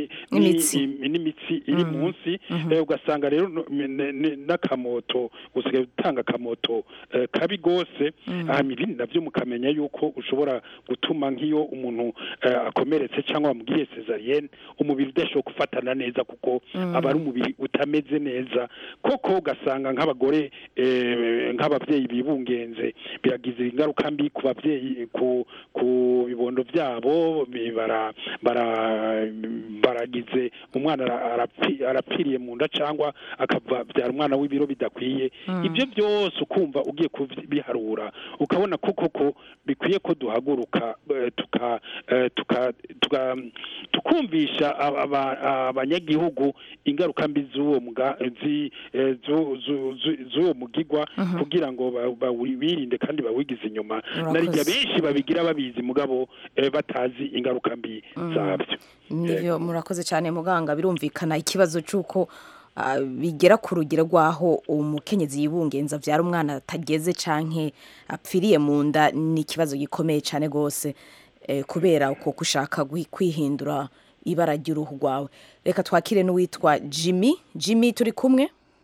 [SPEAKER 7] ni-
[SPEAKER 1] N'imitsi.
[SPEAKER 7] ni- n'imitsi iri munsi eh, ugasanga rero no- ne- ne- n'akamoto usigaye utanga akamoto eh, kabi gose hama ibindi navyo mukamenya yuko ushobora gutuma nk'iyo umuntu eh, akomeretse cyangwa bamubwiye cesarienne umubiri udashobora gufatana neza kuko
[SPEAKER 12] Mm.
[SPEAKER 7] aba ari umubiri utameze neza koko ugasanga nk'abagore eh, nk'abavyeyi bibungenze biragize ingaruka mbi ku bavyeyi ku ku bibondo byabo bi- bara bara baragize umwana ara- arapfi- arapfiriye mu nda cyangwa akabyara umwana w'ibiro bidakwiye
[SPEAKER 12] Mm.
[SPEAKER 7] ibyo byose ukumva ugiye kubiharura ukabona ko koko bikwiye ko duhaguruka eh, tuka eh, tuka tuka tukumvisha aba- aba- abanyagihugu ingaruka mbi z'uwo mga zi- eh, zu- zu- zu- z'uwo mugigwa
[SPEAKER 1] Mhm.
[SPEAKER 7] kugira ngo ba- bawirinde kandi bawigize inyuma
[SPEAKER 1] Urakoze.
[SPEAKER 7] narijya benshi babigira babizi mugabo eh, batazi ingaruka mbi
[SPEAKER 1] Mm.
[SPEAKER 7] zabyo
[SPEAKER 1] nivyo murakoze cyane muganga birumvikana ikibazo cy'uko ah, bigera ku rugero rw'aho umukenyezi yibungenza abyara umwana atageze canke apfiriye mu nda ni ikibazo gikomeye cyane rwose eh, kubera uko gushaka gui- kwihindura ibara ry'uruhu rwawe reka twakire n'uwitwa jimmy jimmy turi kumwe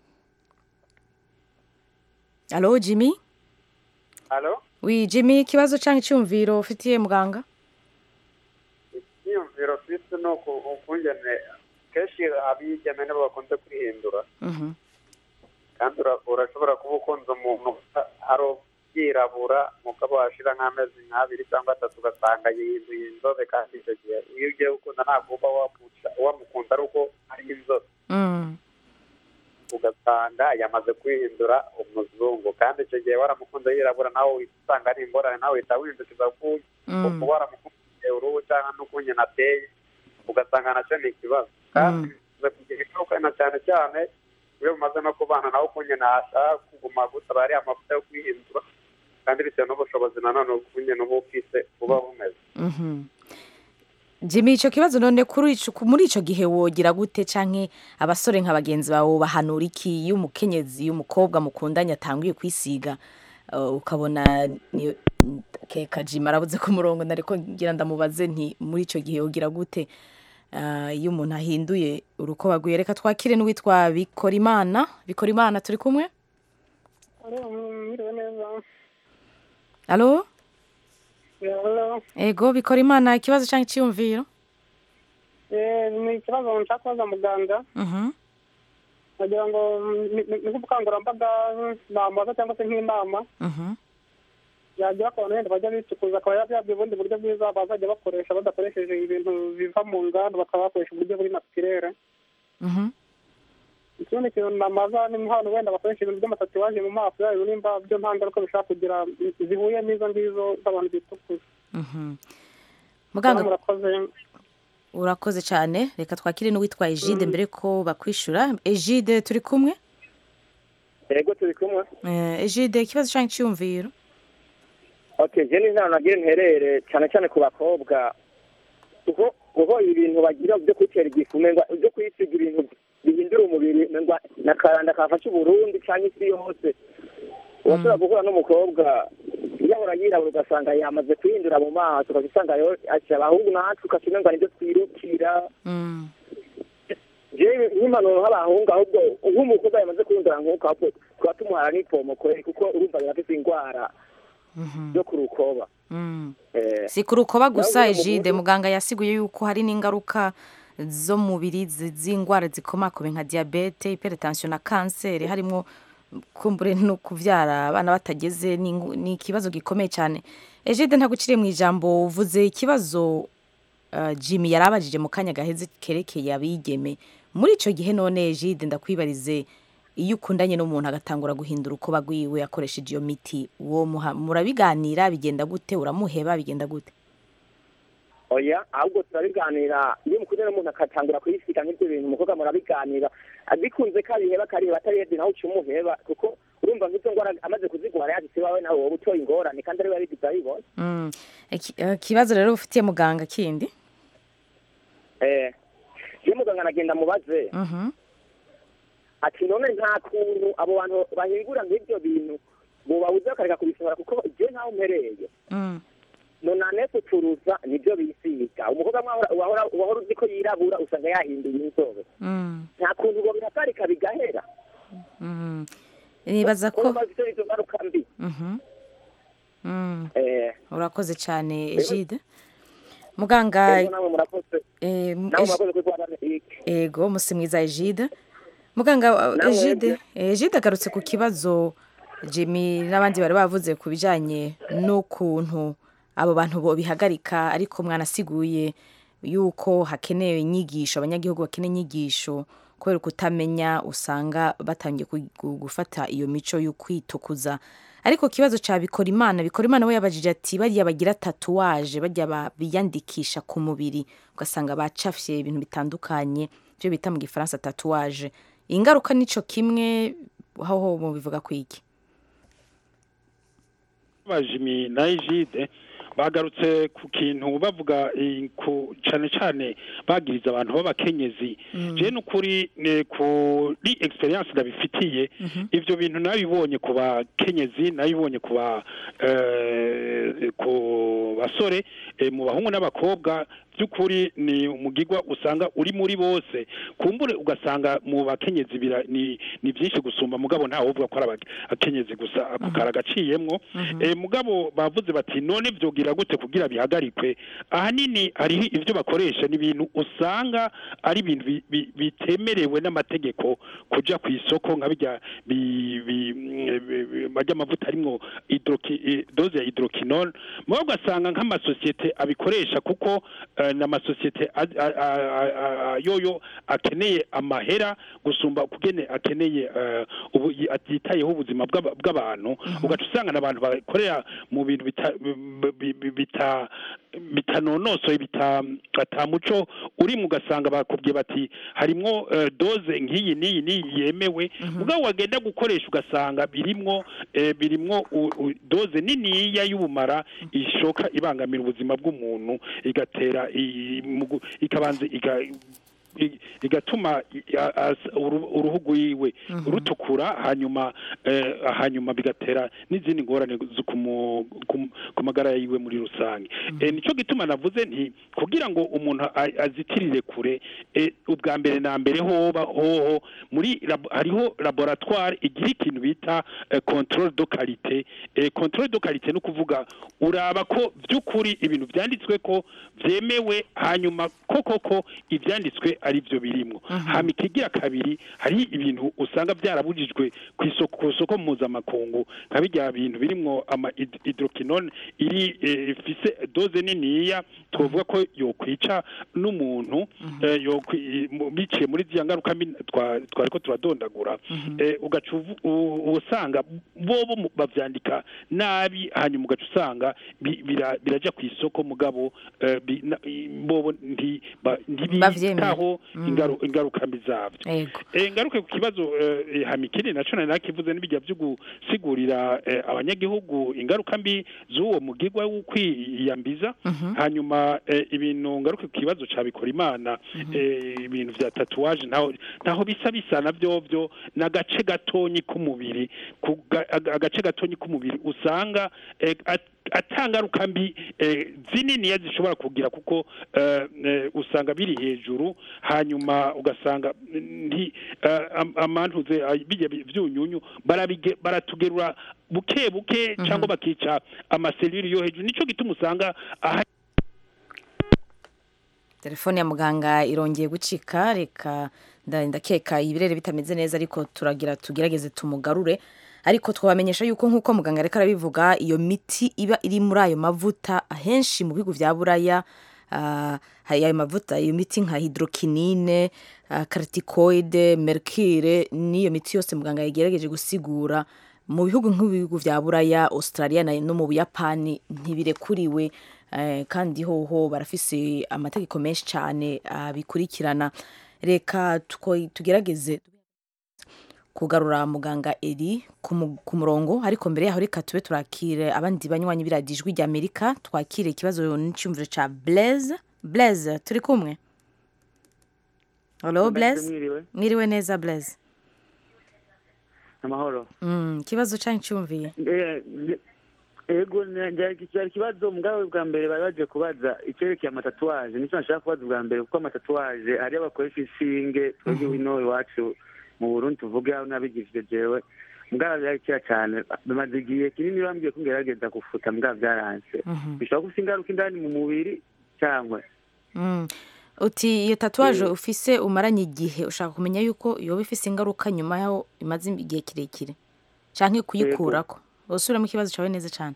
[SPEAKER 1] alo jimmy
[SPEAKER 11] halo
[SPEAKER 1] wi jimmy ikibazo cyangwa icyumviro ufitiye muganga
[SPEAKER 11] icyiyumviro twise ni uku- ukungene kenshi abigeme nibo bakunze kwihindura
[SPEAKER 1] Mhm.
[SPEAKER 11] kandi ura- urashobora kuba ukunze umuntu ari byirabura mugabo washira nk'amezi nk'abiri cyangwa atatu ugasanga yihinduye inzobe kandi icyo gihe iyo ugiye gukunda ntabwo uba wamuca- wamukunda ari uko ari inzobe
[SPEAKER 1] Mm.
[SPEAKER 11] ugasanga yamaze kwihindura umuzungu kandi icyo gihe waramukunze yirabura nawe uhita usanga ari ingorane nawe uhita wihindukiza ku
[SPEAKER 1] Mm.
[SPEAKER 11] kuba waramukunze uruhu cyangwa n'ukunye nateye ugasanga nacyo ni ikibazo kandi bimaze kugira ingaruka na cyane cyane iyo umaze no kubana nawe ukunye nashaka kuguma gusaba ariya amavuta yo kwihindura kandi bitewe n'ubushobozi nanone ukunye n'uba ufise buba bumeze
[SPEAKER 1] Mhm. Jimmy icyo kibazo none kuri ico ku- muri ico gihe wogira gute canke abasore nka bagenzi bawe bahanura iki iyo umukenyezi umukobwa mukundanye atanguye kwisiga uh, ukabona ni- keka Jimmy arabuze ku murongo nariko ngira ndamubaze nti muri ico gihe wogira gute uh, iyo umuntu ahinduye urukoba rwiwe reka twakire n'uwitwa Bikorimana Bikorimana turi kumwe
[SPEAKER 13] mwiriwe neza
[SPEAKER 1] Alo
[SPEAKER 13] Hello.
[SPEAKER 1] ego Bikorimana ikibazo canke iciyumviro
[SPEAKER 13] Eh, ni ikibazo nshaka kubaza muganga
[SPEAKER 1] Mhm
[SPEAKER 13] nagira ngo ni- ni- ni nk'ubukangurambaga namubaza cyangwa se nk'inama
[SPEAKER 1] Mhm
[SPEAKER 13] yagira ku bantu wenda bajya bicukuza akaba yabyabye ubundi buryo bwiza bazajya bakoresha badakoresheje ibintu biva mu nganda bakaba bakoresha uburyo buri natirere
[SPEAKER 1] Mhm
[SPEAKER 13] ikindi kintu namaza ni nk'abantu wenda bakoresha ibintu by'amatatuwaje mu maso yabo nimba byo nta ngaruka bishobora kugira zihuye n'izo ngizo z'abantu bitukuza
[SPEAKER 1] Mhm muganga
[SPEAKER 13] murakoze
[SPEAKER 1] urakoze cyane reka twakire n'uwitwa Egide mbere ko bakwishura Egide turi kumwe
[SPEAKER 14] yego turi kumwe
[SPEAKER 1] Eh, Egide ikibazo cyangwa icyumviro
[SPEAKER 14] okay je n'inama nagira nterere cyane cyane ku bakobwa kuko kuko ibintu bagira byo kwitera igifu umenga byo kwisiga ibintu bihindura umubiri umenga nakaranda kafashe uburundi cyangwa isi yose urashobora guhura n'umukobwa yahora yirabura ugasanga yamaze kwihindura mu maso ukajya usanga rero ati abahungu natwe ukaca umenga nibyo twirukira jewe nk'impanuro nk'abahungu ahubwo nk'umukobwa yamaze kwihindura nk'uko ahubwo tuba tumuhara n'ipomo kweri kuko urumva birafise indwara yo ku rukoba
[SPEAKER 1] Mm.
[SPEAKER 14] Eh,
[SPEAKER 1] si ku rukoba gusa
[SPEAKER 14] nawe uyu
[SPEAKER 1] Egide
[SPEAKER 14] muhungu-
[SPEAKER 1] muganga yasiguye yuko hari n'ingaruka zo mu mubiri zi- z'indwara zikomakomeye nka diyabete hypertension na kanseri harimo kumbure no kuvyara abana batageze ni ingu- ni ikibazo gikomeye cyane Egide ntabwo ukiriye mu ijambo uvuze ikibazo uh, Jimmy yarabajije mu kanya gaheze kerekeye abigeme muri ico gihe none Egide ndakwibarize iyo ukundanye n'umuntu agatangura guhindura uko bagwiwe akoresheje iyo miti uwo muha- murabiganira bigenda gute uramuheba bigenda gute
[SPEAKER 14] oya ahubwo turabiganira iyo mukundana n'umuntu akatangura kuyisiga nk'ibyo bintu umukobwa murabiganira bikunze ko abiheba akareba atarihebye nawe uca umuheba kuko urumva nk'izo ngwara amaze kuzigwara yanditse iwawe nawe wowe utoye ingorane kandi ariwe yabigize abibona
[SPEAKER 1] Mm. Iki- eh, ikibazo rero ufitiye muganga kindi
[SPEAKER 14] eh iyo muganga anagenda mubaze
[SPEAKER 1] Mhm.
[SPEAKER 14] ati none nta kuntu abo bantu bahingura nk'ibyo bintu bobabuze bakareka kubisohora kuko je ntaho mpereye
[SPEAKER 1] Mm.
[SPEAKER 14] nonane kucuruza nibyo bisiga umukobwa mwahora- wahora wahora uzi ko yirabura usanga yahinduye inzobe
[SPEAKER 1] Mm,
[SPEAKER 14] nta kuntu ngo biraparika bigahera
[SPEAKER 1] mm. nibaza ko
[SPEAKER 14] kuko bafite izo ngaruka mbi
[SPEAKER 1] Mhm. Mm.
[SPEAKER 14] eh
[SPEAKER 1] urakoze cyane egide muganga
[SPEAKER 14] ego namwe murakoze
[SPEAKER 1] eh, m-
[SPEAKER 14] namwe
[SPEAKER 1] Egi-
[SPEAKER 14] murakoze kuri kwa Amerika
[SPEAKER 1] ego musi mwiza egide muganga
[SPEAKER 14] Nawe
[SPEAKER 1] egide egide agarutse ku kibazo jimmy n'abandi bari bavuze ku bijyanye n'ukuntu abo bantu bo bihagarika ariko mwanasiguye yuko hakenewe inyigisho abanyagihugu bakeneye inyigisho kubera kutamenya usanga batangiye ku- gu- gufata iyo mico yo kwitukuza ariko ikibazo cya bikora imana bikora imana we yabajije ati bariya bagira tatuwaje bajya ba- biyandikisha ku mubiri ugasanga bacafye ibintu bitandukanye ibyo bita mu gifaransa tatuwaje ingaruka nico kimwe aho mubivuga ku iki
[SPEAKER 7] bajimi na ejide bagarutse ku kintu bavuga eh, ku cyane cyane bagiriza abantu b'abakenyezi je n'ukuri eh, kuri experience ndabifitiye ivyo bintu nabibonye ku bakenyezi nabibonye ku ba eh, ku basore eh, mu bahungu n'abakobwa by'ukuri ni umugigwa usanga uri muri bose kumbure ugasanga mu bakenyezi bira- ni ni byinshi gusumba mugabo ntawe uvuga ko ari abake- abakenyezi gusa ako karagaciyemwo eh, mugabo bavuze bati none vyogira gute kugira bihagarikwe ahanini hariho ivyo bakoresha ni ibintu usanga ari ibintu bi- bi- bitemerewe n'amategeko kuja ku isoko nka bijya bi- bi- mm, bi- bi- barya amavuta arimwo hydroki- eh, doze ya hydroquinone mugabo ugasanga nk'amasosiyete abikoresha kuko eh, n'amasosiyete a- a- a- a- a- yoyo akeneye amahera gusumba kugene akeneye eh, ubu yi- atitayeho ubuzima bw'aba- bw'abantu ugaca usanga n'abantu bakorera mu bintu bita- bi- bi- bita bitanonosoye bita atamuco uri mu gasanga bakubwiye bati harimwo eh, doze nk'iyi n'iyi n'iyi yemewe ubwo wagenda gukoresha ugasanga birimwo eh, birimwo u- u- doze niniya y'ubumara ishoka ibangamira ubuzima bw'umuntu igatera i- mu gu- ikabanza iga i- igatuma i- a- as- uru- uruhu rwiwe rutukura hanyuma eh, hanyuma bigatera n'izindi ngorane zo ku mu- ku- ku magara yiwe muri rusange Eh, nico gituma navuze nti kugira ngo umuntu a- azitirire kure eh, ubwa mbere na mbere hoba hoho muri labo- hariho laboratoire igira ikintu bita eh, controle de qualité eh, controle de qualité ni ukuvuga uraba ko by'ukuri ibintu byanditswe ko byemewe hanyuma koko ko ibyanditswe ari byo birimwo hama ikigira kabiri hari ibintu usanga byarabujijwe ku isoko ku isoko mpuzamakungu nka bijya bintu birimwo ama hyd- hydroquinone iri eh, ifise doze niniya twavuga ko yokwica n'umuntu eh, yokwi- mu- biciye muri ziriya ngaruka mbi twa- twari ko turadondagura eh, ugaca uvu- u- usanga bobo mu- bavyandika nabi hanyuma ugaca usanga bi- bira- biraja ku isoko mugabo eh, bi- na- i- bobo nti- ba- ntibitaho ingaru- ingaruka mbi zavyo
[SPEAKER 1] Yego.
[SPEAKER 7] Eh, ngaruke ku kibazo eh, hamikini naco nari nakivuze n'ibijya byo gusigurira eh, abanyagihugu ingaruka mbi z'uwo mugigwa wo kwiyambiza hanyuma eh, ibintu ngaruke ku kibazo ca bikora imana eh, ibintu vya tatuwaje ntaho ntaho bisa bisa na vyovyo n'agace gatonyi k'umubiri ku ga- aga- agace gatonyi k'umubiri usanga eh, at- atangaruka mbi eh, zininiya zishobora kugira kuko eh, eh, usanga biri hejuru hanyuma ugasanga nti eh, am- amantuze ay- bijya bi- vyunyunyu barabige- baratugerura buke buke cyangwa bakica amaseliri yo hejuru nico gituma usanga aha
[SPEAKER 1] telefone ya muganga irongeye gucika reka nda- ndakeka ibirere bitameze neza ariko turagira tugerageze tumugarure ariko twabamenyesha yuko nk'uko muganga ariko arabivuga iyo miti iba iri muri ayo mavuta ahenshi mu bihugu vya buraya ah, hari ayo mavuta iyo miti nka hydroquinine uh, corticoide mercure n'iyo miti yose muganga yagerageje gusigura mu bihugu nk'ibihugu vya buraya australia na- no mu buyapani ntibirekuriwe eh, kandi hoho barafise amategeko menshi cyane abikurikirana reka tuko- tugerageze kugarura muganga eri ku mu- ku murongo ariko mbere yaho reka tube turakire abandi banywanyi b'iradiyo ijwi rya amerika twakire ikibazo n'icyumviro cya blaise blaise turi kumwe halo blaise
[SPEAKER 12] mwiriwe
[SPEAKER 1] mwiriwe neza blaise
[SPEAKER 12] amahoro
[SPEAKER 1] Mm, ikibazo cyanyu cyumviye
[SPEAKER 12] Eh, nge- ego cyari ikibazo mugabo bwa mbere bari baje kubaza icyerekeye amatatuwaje nicyo nashaka kubaza bwa mbere kuko amatatuwaje hariyo bakoresha inshinge twebwe ino iwacu mu burundi tuvuge aho nabigishije jewe mugabo byarakira cyane bimaze igihe kinini bambwiye ko ngerageza gufuta mugabo byaranse bishobora gusa ingaruka indani mu mubiri cyangwa
[SPEAKER 1] Mm. uti iyo tatuwaje ufise umaranye igihe ushaka kumenya yuko yoba ifise ingaruka nyuma yaho imaze igihe kirekire canke kuyikurako usubiramo ikibazo cawe neza cane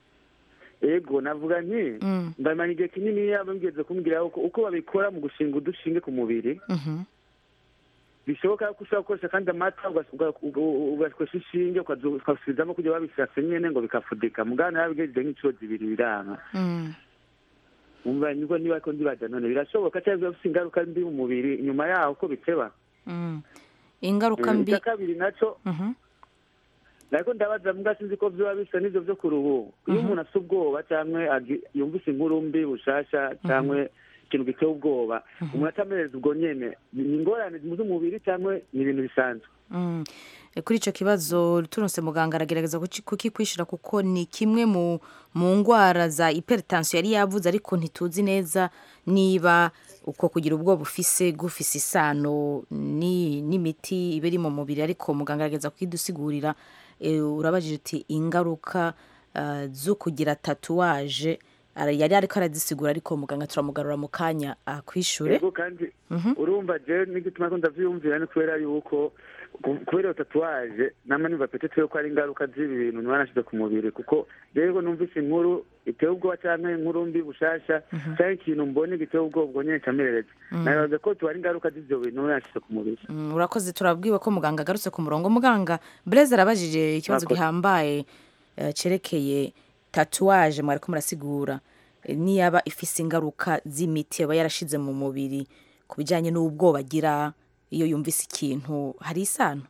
[SPEAKER 12] ego navuga nti
[SPEAKER 1] Mm.
[SPEAKER 12] ndamenya igihe kinini yaba ngeze kumbwira uko uko babikora mu gushinga udushinge ku mubiri
[SPEAKER 1] Mhm.
[SPEAKER 12] bishoboka ko ushobora gukoresha kandi amata ugas- uga- uga- ugakoresha inshinge ukazo- ukasubizamo kugira babishatse nyene ngo bikafudika mugana nabigejeje nk'inshuro zibiri biranga
[SPEAKER 1] Mm.
[SPEAKER 12] umva nibwo niba ko ndibaza none birashoboka cyangwa bifite ingaruka mbi mu mubiri nyuma yaho ko biteba
[SPEAKER 1] Mm. ingaruka
[SPEAKER 12] Eh,
[SPEAKER 1] mbi
[SPEAKER 12] icya kabiri naco
[SPEAKER 1] Mhm.
[SPEAKER 12] ariko ndabaza mbwa sinzi ko vyoba bisa n'ivyo vyo ku ruhu iyo umuntu afite ubwoba cyangwa agi- yumvise inkuru mbi bushasha cyangwa ikintu giteye ubwoba umuntu atamereza ubwo nyene ni ingorane z'umubiri cyangwa ni ibintu bisanzwe
[SPEAKER 1] Mm. E, kuri icyo kibazo turonse muganga aragerageza kuki- kukikwishura kuko ni kimwe mu mu ndwara za hypertension yari yavuze ariko ntituzi neza niba uko kugira ubwoba ufise gufise isano ni n'imiti iba iri mu mubiri ariko muganga aragerageza kukidusigurira e, urabajije uti ingaruka uh, zo kugira tatuwaje Ara- yari ariko arazisigura ariko muganga turamugarura mu kanya akwishure
[SPEAKER 12] ego kandi urumva je n'igituma ko ndavyiyumvira ni kubera yuko ku- kubera iyo tatuwaje nama niva petete yuko ari ingaruka z'ibi bintu niba nashize ku mubiri kuko rero numvise inkuru iteye ubwoba canke inkuru mbi bushasha canke ikintu mbone giteye ubwoba ubwo nyene camerereza
[SPEAKER 1] Mhm.
[SPEAKER 12] nabaza ko tuba ari ingaruka z'ivyo bintu niba nashize ku mubiri
[SPEAKER 1] Mm, urakoze turabwiwe ko muganga agarutse ku murongo muganga Blaise arabajije ikibazo
[SPEAKER 12] Murakoze.
[SPEAKER 1] gihambaye eh, cerekeye tatuwaje mwariko murasigura eh, niyaba ifise ingaruka z'imiti aba yarashize mu mubiri ku bijyanye n'ubwoba agira iyo yumvise ikintu hari isano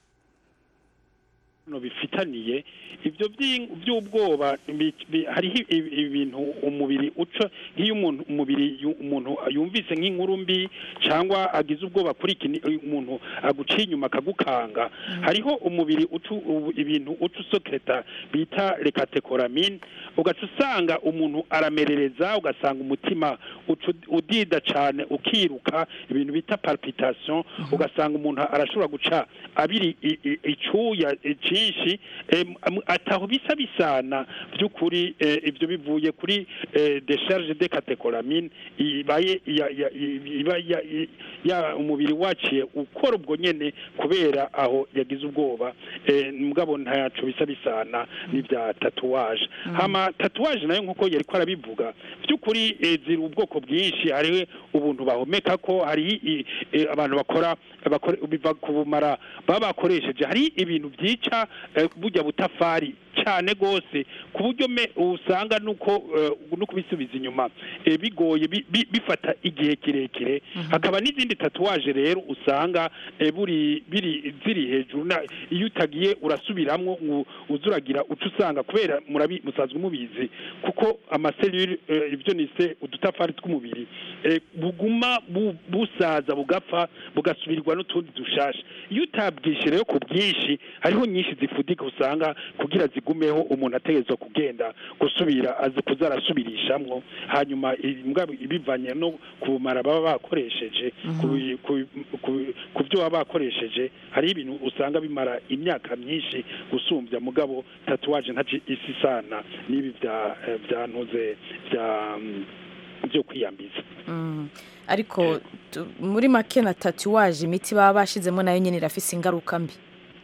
[SPEAKER 7] no bifitaniye ibyo by'in- by'ubwoba bi- bi- hariho ibi- ibintu umubiri uca nk'iyo umuntu umubiri yu- umuntu yumvise nk'inkuru mbi cyangwa agize ubwoba kuri iki ni- umuntu aguciye inyuma akagukanga hariho umubiri uca ubu- ibintu uca usokereta bita rekatekoramine ugaca usanga umuntu aramerereza ugasanga umutima uca ud- udida cyane ukiruka ibintu bita palpitation ugasanga umuntu arashobora guca abiri i- i- icuya eh, cyinshi em, am- ataho bisa bisana by'ukuri eh, ibyo bivuye kuri eh, decharge de catecholamine ibaye ya- ya- iba ya- i- ya umubiri waciye ukora ubwo nyene kubera aho yagize ubwoba eh, mugabo ntaco bisa bisana n'ibya tatuwaje hama tatuwaje nayo nkuko yari ko arabivuga by'ukuri eh, ziri ubwoko bwinshi hariho ubuntu bahomeka ko hari i- eh, abantu bakora bakore biva ku bumara baba bakoresheje hari ibintu byica eh, burya butafari cyane gose ku buryo me usanga nuko eh, no kubisubiza inyuma eh, bigoye bi- bi- bifata igihe kirekire hakaba n'izindi tatuwaje rero usanga eh, buri biri ziri hejuru na iyo utagiye urasubiramwo ngo uzuragira uca usanga kubera murabi musanzwe mubizi kuko amaselule eh, ibyo nise udutafari tw'umubiri eh, buguma bu- busaza bugapfa bugasubirwa n'utundi dushasha iyo utabwishe rero ku bwinshi hariho nyinshi zifudika usanga kugira zigumeho umuntu ategerezwa kugenda gusubira azi kuza arasubirishamwo hanyuma imbwa ibivanye no ku bumara baba bakoresheje ku bi- ku- ku- ku byo baba bakoresheje hari ibintu usanga bimara imyaka myinshi gusumbya mugabo tatuwaje ntaci isi sana n'ibi bya eh, bya ntuze bya mm, byo kwiyambiza
[SPEAKER 1] Mm. ariko tu- muri make na tatuwaje imiti baba bashizemo nayo nyine irafise ingaruka mbi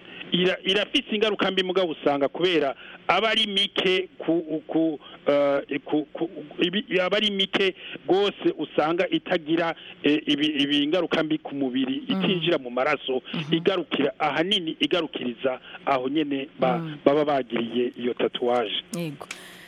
[SPEAKER 7] ira irafise ingaruka mbi mugabo usanga kubera aba ari mike ku ku eh, ku- ku- ibi- aba ari mike rwose usanga itagira eh, ibi ibi ingaruka mbi ku mubiri itinjira mu maraso igarukira ahanini igarukiriza aho nyene ba- baba bagiriye iyo tatuwaje
[SPEAKER 1] yego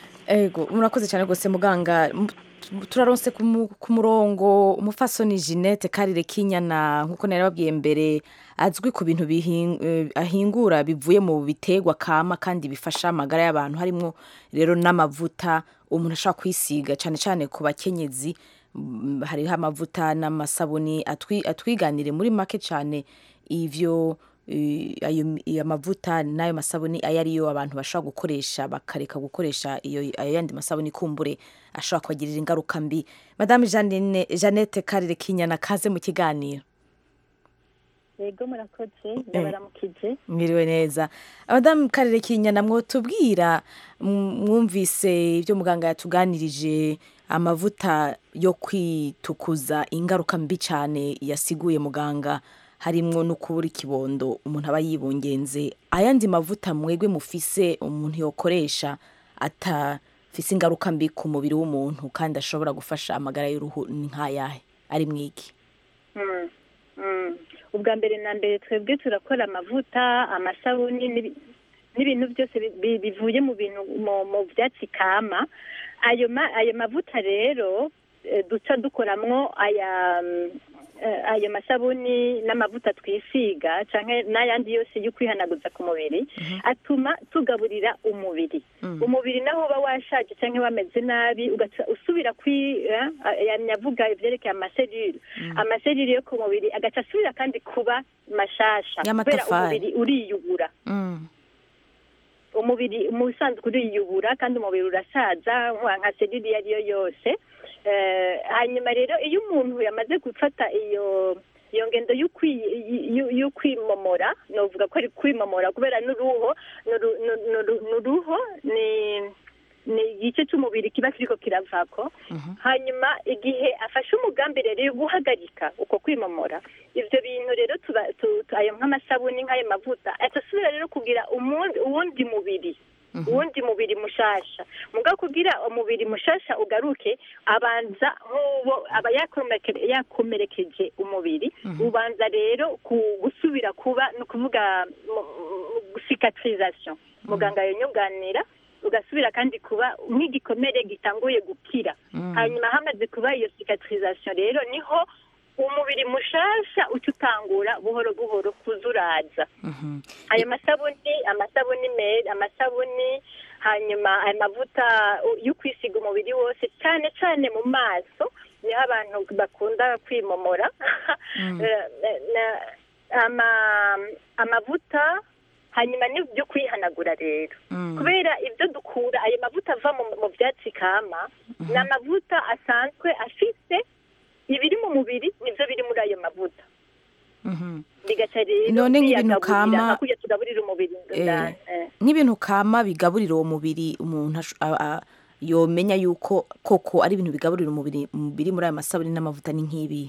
[SPEAKER 1] ego murakoze cyane rwose muganga M- turaronse ku mu- ku murongo umufasoni jeannette karire kinyana nk'uko nari babwiye mbere azwi ku bintu bihin- eh, ahingura bivuye mu biterwa kama kandi bifasha amagara y'abantu harimo rero n'amavuta umuntu ashobora kwisiga cyane cyane ku bakenyezi Mm, hariho amavuta n'amasabuni atwi- atwiganire muri make cyane ivyo i- ayo ayo mavuta n'ayo masabuni ayo ariyo abantu bashobora gukoresha bakareka gukoresha iyo ayo yandi masabuni kumbure ashobora kubagirira ingaruka mbi madame Jeanine- jeannette karire kinyana kaze mu kiganiro
[SPEAKER 15] yego murakoze ndabaramukije
[SPEAKER 1] mwiriwe neza abadamu karere kinyana mwotubwira m- mwumvise ibyo muganga yatuganirije amavuta yo kwitukuza ingaruka mbi cyane yasiguye muganga harimwo no kubura ikibondo umuntu aba yibungenze ayandi mavuta mwegwe mufise umuntu yokoresha atafise ingaruka mbi ku mubiri w'umuntu kandi ashobora gufasha amagara y'uruhu ni nk'ayahe ari mwiki
[SPEAKER 15] Mm, mm. ubwa mbere na mbere twebwe turakora amavuta amasabuni n'ibi- n'ibintu byose bi- bi- bivuye mu bintu mu mu byatsi kama ayo ma- ayo mavuta rero eh, duca dukoramwo aya mm, eh, ayo masabuni n'amavuta twisiga canke n'ayandi yose yo kwihanaguza ku mubiri atuma tugaburira umubiri umubiri naho uba washaje cyangwa wameze nabi ugaca usubira kwi eh, yamye avuga ibyerekeye amaserire amaserire yo ku mubiri agaca asubira kandi kuba mashasha kubera
[SPEAKER 1] Y'amatafari.
[SPEAKER 15] umubiri uriyubura umubiri mu bisanzwe uriyubura kandi umubiri urasaza nka nka serire iyo ari yo yose Eh, hanyuma rero iyo umuntu yamaze gufata iyo iyo ngendo yo kwi- yo- yo kwimomora novuga ko ari kwimomora kubera n'uruho n'uru- n'uru- n'uru- n'uruho ni ni igice cy'umubiri kiba kiriko kiravako hanyuma igihe afashe umugambi rero yo guhagarika uko kwimomora ivyo bintu rero tuba tu- tu- ayo nk'amasabuni nk'ayo mavuta atasubira rero kugira umundi uwundi mubiri uwundi mubiri mushasha muga kugira umubiri mushasha ugaruke abanza nk'uwo aba yakomeke- yakomerekeje umubiri ubanza rero ku- gusubira kuba ni ukuvuga cicatrisation muganga yonyunganira ugasubira kandi kuba nk'igikomere gitanguye gukira hanyuma hamaze kuba iyo cicatrisation rero niho umubiri mushasha uca utangura buhoro buhoro kuza uraza ayo masabuni amasabuni meza amasabuni hanyuma ayo mavuta yo kwisiga umubiri wose cyane cyane mu maso niho abantu bakunda kwimomora Eh, na- ama- amavuta hanyuma n'ibyo kwihanagura rero kubera ibyo dukura ayo mavuta ava mu mu byatsi kama ni amavuta asanzwe afite ibiri mu mubiri nibyo biri muri ayo mavuta bigaca rero
[SPEAKER 1] None nk'ibintu
[SPEAKER 15] biyagaburira
[SPEAKER 1] kama-
[SPEAKER 15] nka kurya tugaburira umubiri indani eh.
[SPEAKER 1] nk'ibintu kama bigaburira uwo mubiri umuntu ash- a- a- yomenya yuko koko ari ibintu bigaburira umubiri biri muri aya masabune n'amavuta ni nk'ibi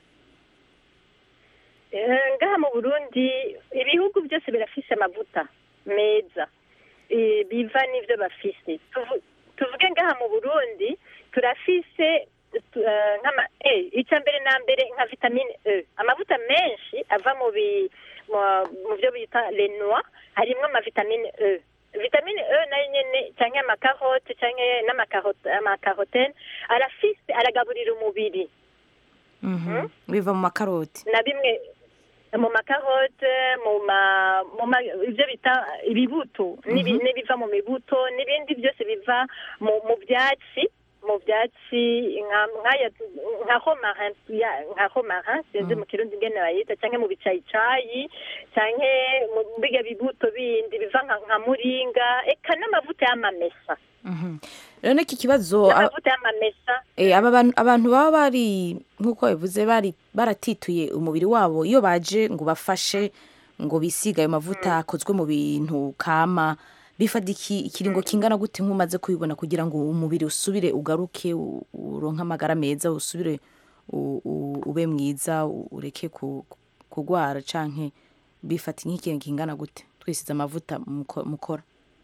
[SPEAKER 15] Eh, ngaha mu burundi ibihugu byose birafise amavuta meza Eh, biva n'ivyo bafise Tuvu- tuvuge ngaha mu burundi turafise tu- eh, nk'ama eh, icya mbere na mbere nka vitamine e amavuta menshi ava mu bi mu- mu byo bita lenoi harimwo amavitamine e vitamine e nayo nyene canke amakarote canke n'amakarote amakarotene arafise aragaburira umubiri
[SPEAKER 1] Mhm. biva mu makaroti
[SPEAKER 15] na bimwe mu makarote mu ma mu ma ibyo bita ibibuto n'ibi-
[SPEAKER 1] Mhm.
[SPEAKER 15] n'ibiva mu mibuto n'ibindi byose biva mu mu byatsi mu byatsi nka nk'aya nka romarin ya- nka romarin sinzi mu kirundi ingene bayita canke mu bicayicayi canke mu biga bibuto bindi biva nka nka muringa eka n'amavuta y'amamesa
[SPEAKER 1] Mhm. rero n'iki kibazo a-
[SPEAKER 15] n'amavuta y'amamesa
[SPEAKER 1] Eh, aba bantu abantu baba bari nk'uko bivuze bari baratituye umubiri wabo iyo baje ngo bafashe ngo bisiga ayo mavuta akozwe mu bintu kama bifata iki ikiringo kingana gute nk'umaze kubibona kugira ngo umubiri usubire ugaruke u- uronke amagara meza usubire u- u- ube mwiza u- ureke ku- kugwara canke bifata nk'ikiringo kingana gute twisize amavuta muko- mukora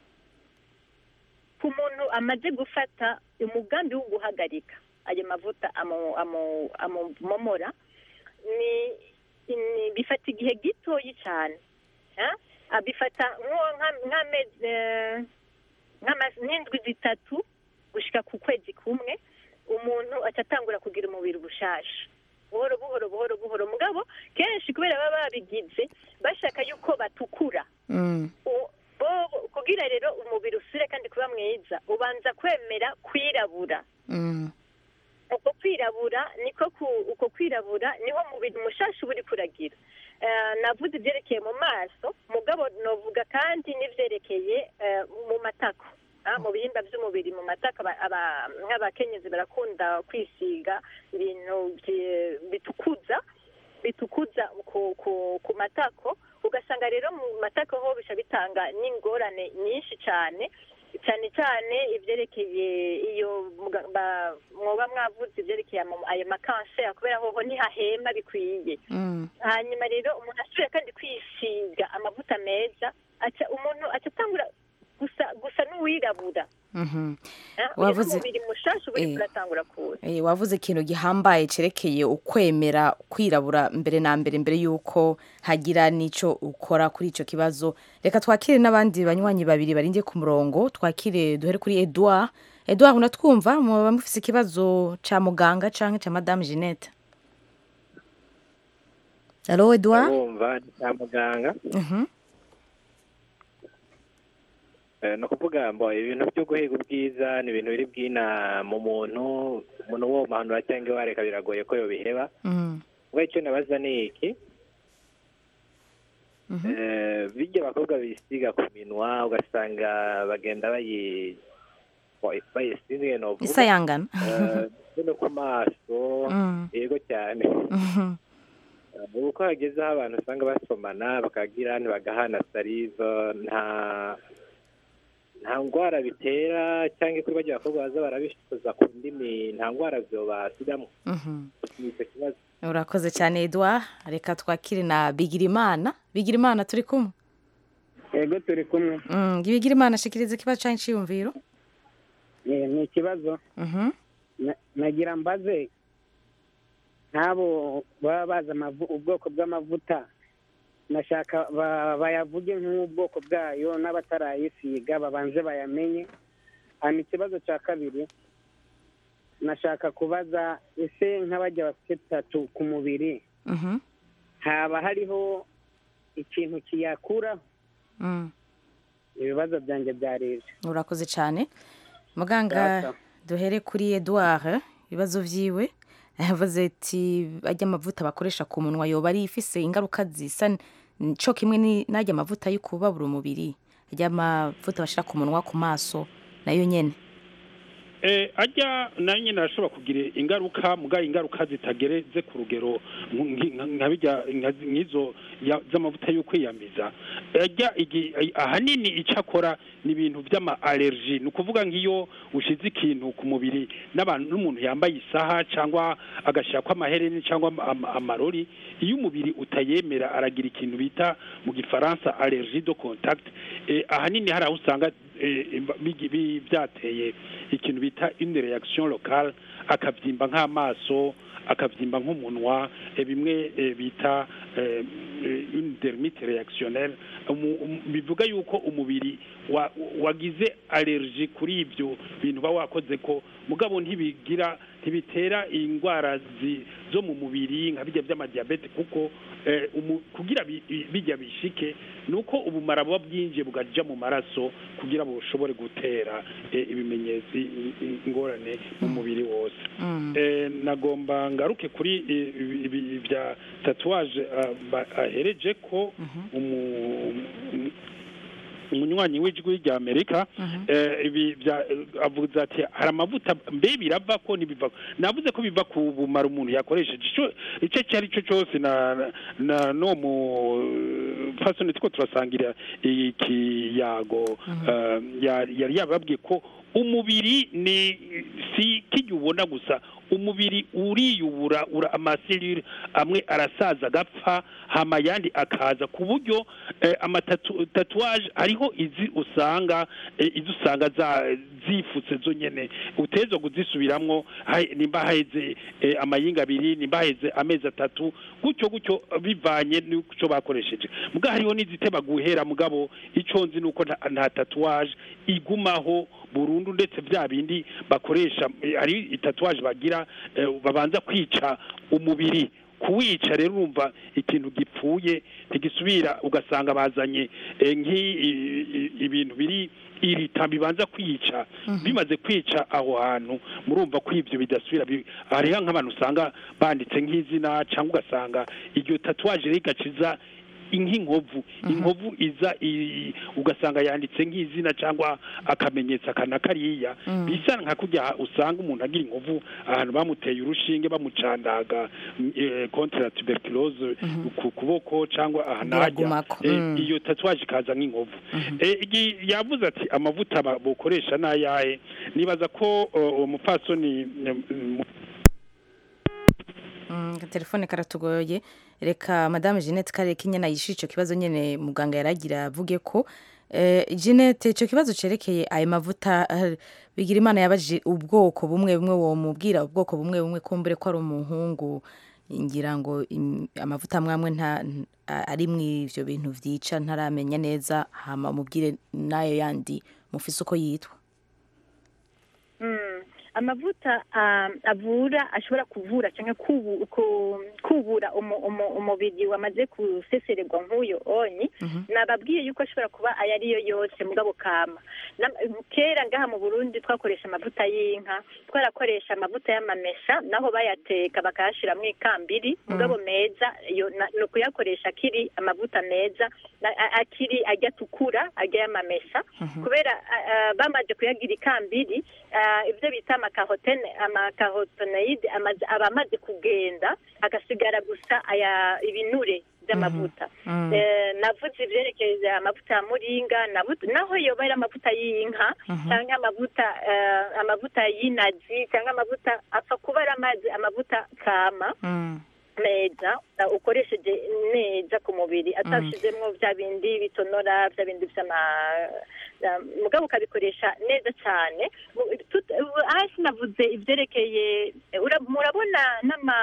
[SPEAKER 15] ku muntu amaze gufata umugambi wo guhagarika ayo mavuta amu- amu- amumomora ni ni- bifata igihe gitoyi cyane ah? Ah, bifata nko- nka- nk'amezi eh, nk'ama- nk'indwi zitatu gushika ku kwezi kumwe umuntu aca atangura kugira umubiri ubushasha buhoro buhoro buhoro buhoro mugabo kenshi kubera baba babigize bashaka yuko batukura
[SPEAKER 1] Mm.
[SPEAKER 15] U- bo- kugira rero umubiri usure kandi kuba mwiza ubanza kwemera kwirabura
[SPEAKER 1] Mm.
[SPEAKER 15] uko kwirabura niko ku- uko kwirabura niho umubiri mushasha uba uri kuragira Eh, navuze ibyerekeye mu maso abakenyezi barakunda kwisiga ibintu byi- bitukuza bitukuza ku, ku, ku matako ugasanga rero mu matako ho bisha bitanga n'ingorane nyinshi cyane cyane cyane ibyerekeye iyo muga- ba- mwoba mwavuze ibyerekeye ama- ayo makanseri kubera hoho ntihahema bikwiye hanyuma rero umuntu asubira kandi kwisiga amavuta meza aca umuntu aca atangura gusa gusa n'uwirabura
[SPEAKER 1] Mhm.
[SPEAKER 15] Eh,
[SPEAKER 1] Wavuze-
[SPEAKER 15] umubiri mushasha ubu
[SPEAKER 1] Eh.
[SPEAKER 15] uratangura kuza
[SPEAKER 1] Eh, wavuze ikintu gihambaye cerekeye ukwemera kwirabura mbere na mbere mbere yuko hagira n'ico ukora kuri ico kibazo reka twakire n'abandi banywanyi babiri barindiye ku murongo twakire duhere kuri Edouard Edouard unatwumva muba mufise ikibazo ca muganga canke ca madame Jeanette Allo Edouard
[SPEAKER 16] ndabumva ni kwa muganga
[SPEAKER 1] Mhm.
[SPEAKER 16] Eh, ni ukuvuga ngo ibintu byo guhiga ubwiza ni ibintu biri bwina mu muntu umuntu wo muhanura cyangwa iwareka biragoye ko yobiheba
[SPEAKER 1] Mhm.
[SPEAKER 16] ubwo icyo nabaza ni iki Eh, bijya abakobwa bisiga ku minwa ugasanga bagenda bayi bayi- bayisize novuga
[SPEAKER 1] Isayangana.
[SPEAKER 16] Eh, ndetse no ku maso
[SPEAKER 1] Mm.
[SPEAKER 16] yego cyane
[SPEAKER 1] Mhm.
[SPEAKER 16] ubu ko hagezeho abantu usanga basomana bakagira ntibagahana saliva nta nta ndwara bitera cyangwa kuri bajya abakobwa baza barabishoza ku ndimi nta ndwara byo basigamo
[SPEAKER 1] Mhm.
[SPEAKER 16] ni icyo kibazo
[SPEAKER 1] urakoze cyane Edouard reka twakire na Bigirimana Bigirimana turi kumwe
[SPEAKER 17] yego turi kumwe
[SPEAKER 1] Mm, Bigirimana shikiriza ikibazo canke iciyumviro
[SPEAKER 17] Eh, ni ikibazo
[SPEAKER 1] Mhm.
[SPEAKER 17] Na- nagira mbaze nk'abo baba bazi amavu- ubwoko bw'amavuta nashaka ba- bayavuge nk'ubwoko bwayo n'abatarayisiga babanze bayamenye hanyuma ikibazo cya kabiri nashaka kubaza ese nk'abajya bafite tatu ku mubiri
[SPEAKER 1] Mhm.
[SPEAKER 17] haba hariho ikintu kiyakuraho
[SPEAKER 1] Mm.
[SPEAKER 17] ibibazo byanjye byari ibyo
[SPEAKER 1] urakoze cyane muganga
[SPEAKER 17] Data.
[SPEAKER 1] duhere kuri Edouard ibibazo vyiwe yavuze ati ajya amavuta bakoresha ku munwa yoba ari ifise ingaruka zisa n- co kimwe ni- n'ajya amavuta yo kubabura umubiri ajya amavuta bashira ku munwa ku maso nayo nyene
[SPEAKER 7] eh ajya nayo nyine arashobora kugira ingaruka mugaye ingaruka zitagereze ku rugero nk- nk- nka bijya nka- nk'izo ya- z'amavuta yo kwiyamiza ajya igi- ahanini icyo akora ni ibintu by'ama allergy ni ukuvuga nk'iyo ushize ikintu ku mubiri n'abantu n'umuntu yambaye isaha cyangwa agashyira ko amahereni cyangwa ama- ama- amarori iyo umubiri utayemera aragira ikintu bita mu gifaransa allergie de contact eh, ahanini hari aho usanga eh, bigi- bi- byateye ikintu bita une reaction locale akabyimba nk'amaso akabyimba nk'umunwa eh, bimwe eh, bita eh, eh, une dermite réactionnelle Umu- umu- bivuga yuko umubiri wa- wagize allergie kuri ibyo bintu uba wakoze ko mugabo ntibigira ntibitera indwara zi- zo mu mubiri nka bijya by'amadiyabete kuko eh, umu- kugira bi- bi- bijya bishike ni uko ubumara buba bwinjiye bugaja mu maraso kugira bushobore gutera eh, ibimenyetso i- i- ingorane mu mubiri wose
[SPEAKER 1] Mm.
[SPEAKER 7] Eh, nagomba ngaruke kuri eh, ibi- ibi bya tatuwaje ah, ba- ahereje ko umu- um- umunywanyi w'ijwi rya amerika eh, ibi bya avuze ati hari amavuta mbe birava ko ntibiva navuze ko biva ku bumara umuntu yakoresheje ico icyo icyo ari cyo cyose na na no mu fasoni two turasangira ikiyago eh, ya- yari yababwiye ko umubiri ni si kijya ubona gusa umubiri uriyubura ura amaselire amwe arasaza agapfa hama ayandi akaza ku buryo eh, amatatu tatuwaje hariho izi usanga eh, izi usanga za zifutse zo nyene uteza kuzisubiramwo hai- nimba haheze eh, amayinga abiri nimba haheze amezi atatu gutyo gutyo bivanye n'icyo bakoresheje muga hariho n'iziteba guhera mugabo icyo nzi nuko nta- nta tatuwaje igumaho burundu ndetse bya bindi bakoresha eh, hari itatuwaje bagira eh, babanza kwica umubiri kuwica rero urumva ikintu gipfuye ntigisubira ugasanga bazanye eh, nk'i- i- i- ibintu biri irita bibanza kwica bimaze kwica aho hantu murumva ko ibyo bidasubira bi- hariho nk'abantu usanga banditse nk'izina cyangwa ugasanga iryo tatuwaje rigaciza nk'inkovu inkovu iza i- ugasanga yanditse nk'izina cyangwa akamenyetso aka na kariya
[SPEAKER 1] Mm.
[SPEAKER 7] bisa nka kujya usanga umuntu agira inkovu ahantu bamuteye urushinge bamucandaga mm, eh, contre la tuberculose ku kuboko cyangwa aha n'ahajya
[SPEAKER 1] Biragumako.
[SPEAKER 7] Eh,
[SPEAKER 1] Mm.
[SPEAKER 7] iyo tatuwaje ikaza nk'inkovu Eh, igi- yavuze ati amavuta ba- bokoresha n'ayahe nibaza ko uh, uwo mupfasoni mm, mm,
[SPEAKER 1] Mm, telefone karatugoye reka madame jeannette kareka inyana yishyura icyo kibazo nyine muganga yaragira avuge ko eh, jeannette icyo kibazo cyerekeye ayo mavuta eh, bigira imana yabajije ubwoko bumwe bumwe wo mubwira ubwoko bumwe bumwe kumbure ko ari umuhungu ngira ngo im- amavuta amwe amwe nta n- a- ari mu ivyo bintu vyica ntaramenya neza hama mubwire n'ayo yandi mufise uko yitwa
[SPEAKER 15] Mm. amavuta um, avura ashobora kuvura cyangwa kubu, ku, kubura umu, umu, umubiri wamaze gusesererwa nk'uyo onyi nababwiye yuko ashobora kuba ayo ariyo yose mugabo kama Na- kera ngaha mu burundi twakoresha amavuta y'inka twarakoresha amavuta y'amamesa naho bayateka bakayashiramwo ikambiri mugabo meza yo na- ni ukuyakoresha akiri amavuta meza na- a- akiri ajya atukura ajya y'amamesa kubera a- a, bamaze kuyagira ikambiri ah, ibyo bita amakahotene amakahotoneide amaze- aba amaze kugenda agasigara gusa aya ibinure by'amavuta
[SPEAKER 18] Mhm.
[SPEAKER 15] Eh, navuze ibyerekeye amavuta ya muringa navuze naho yoba ari amavuta y'inka
[SPEAKER 18] Mhm.
[SPEAKER 15] cyangwa amavuta eh, amavuta y'inazi cyangwa amavuta apfa kuba ari amazi amavuta kama meza uh, ukoresheje neza ku mubiri atashizemwo bya bindi bitonora bya bindi by'ama uh, mugabo ukabikoresha neza cyane Mu- tut- ubu- hasi navuze ibyerekeye ura- murabona n'ama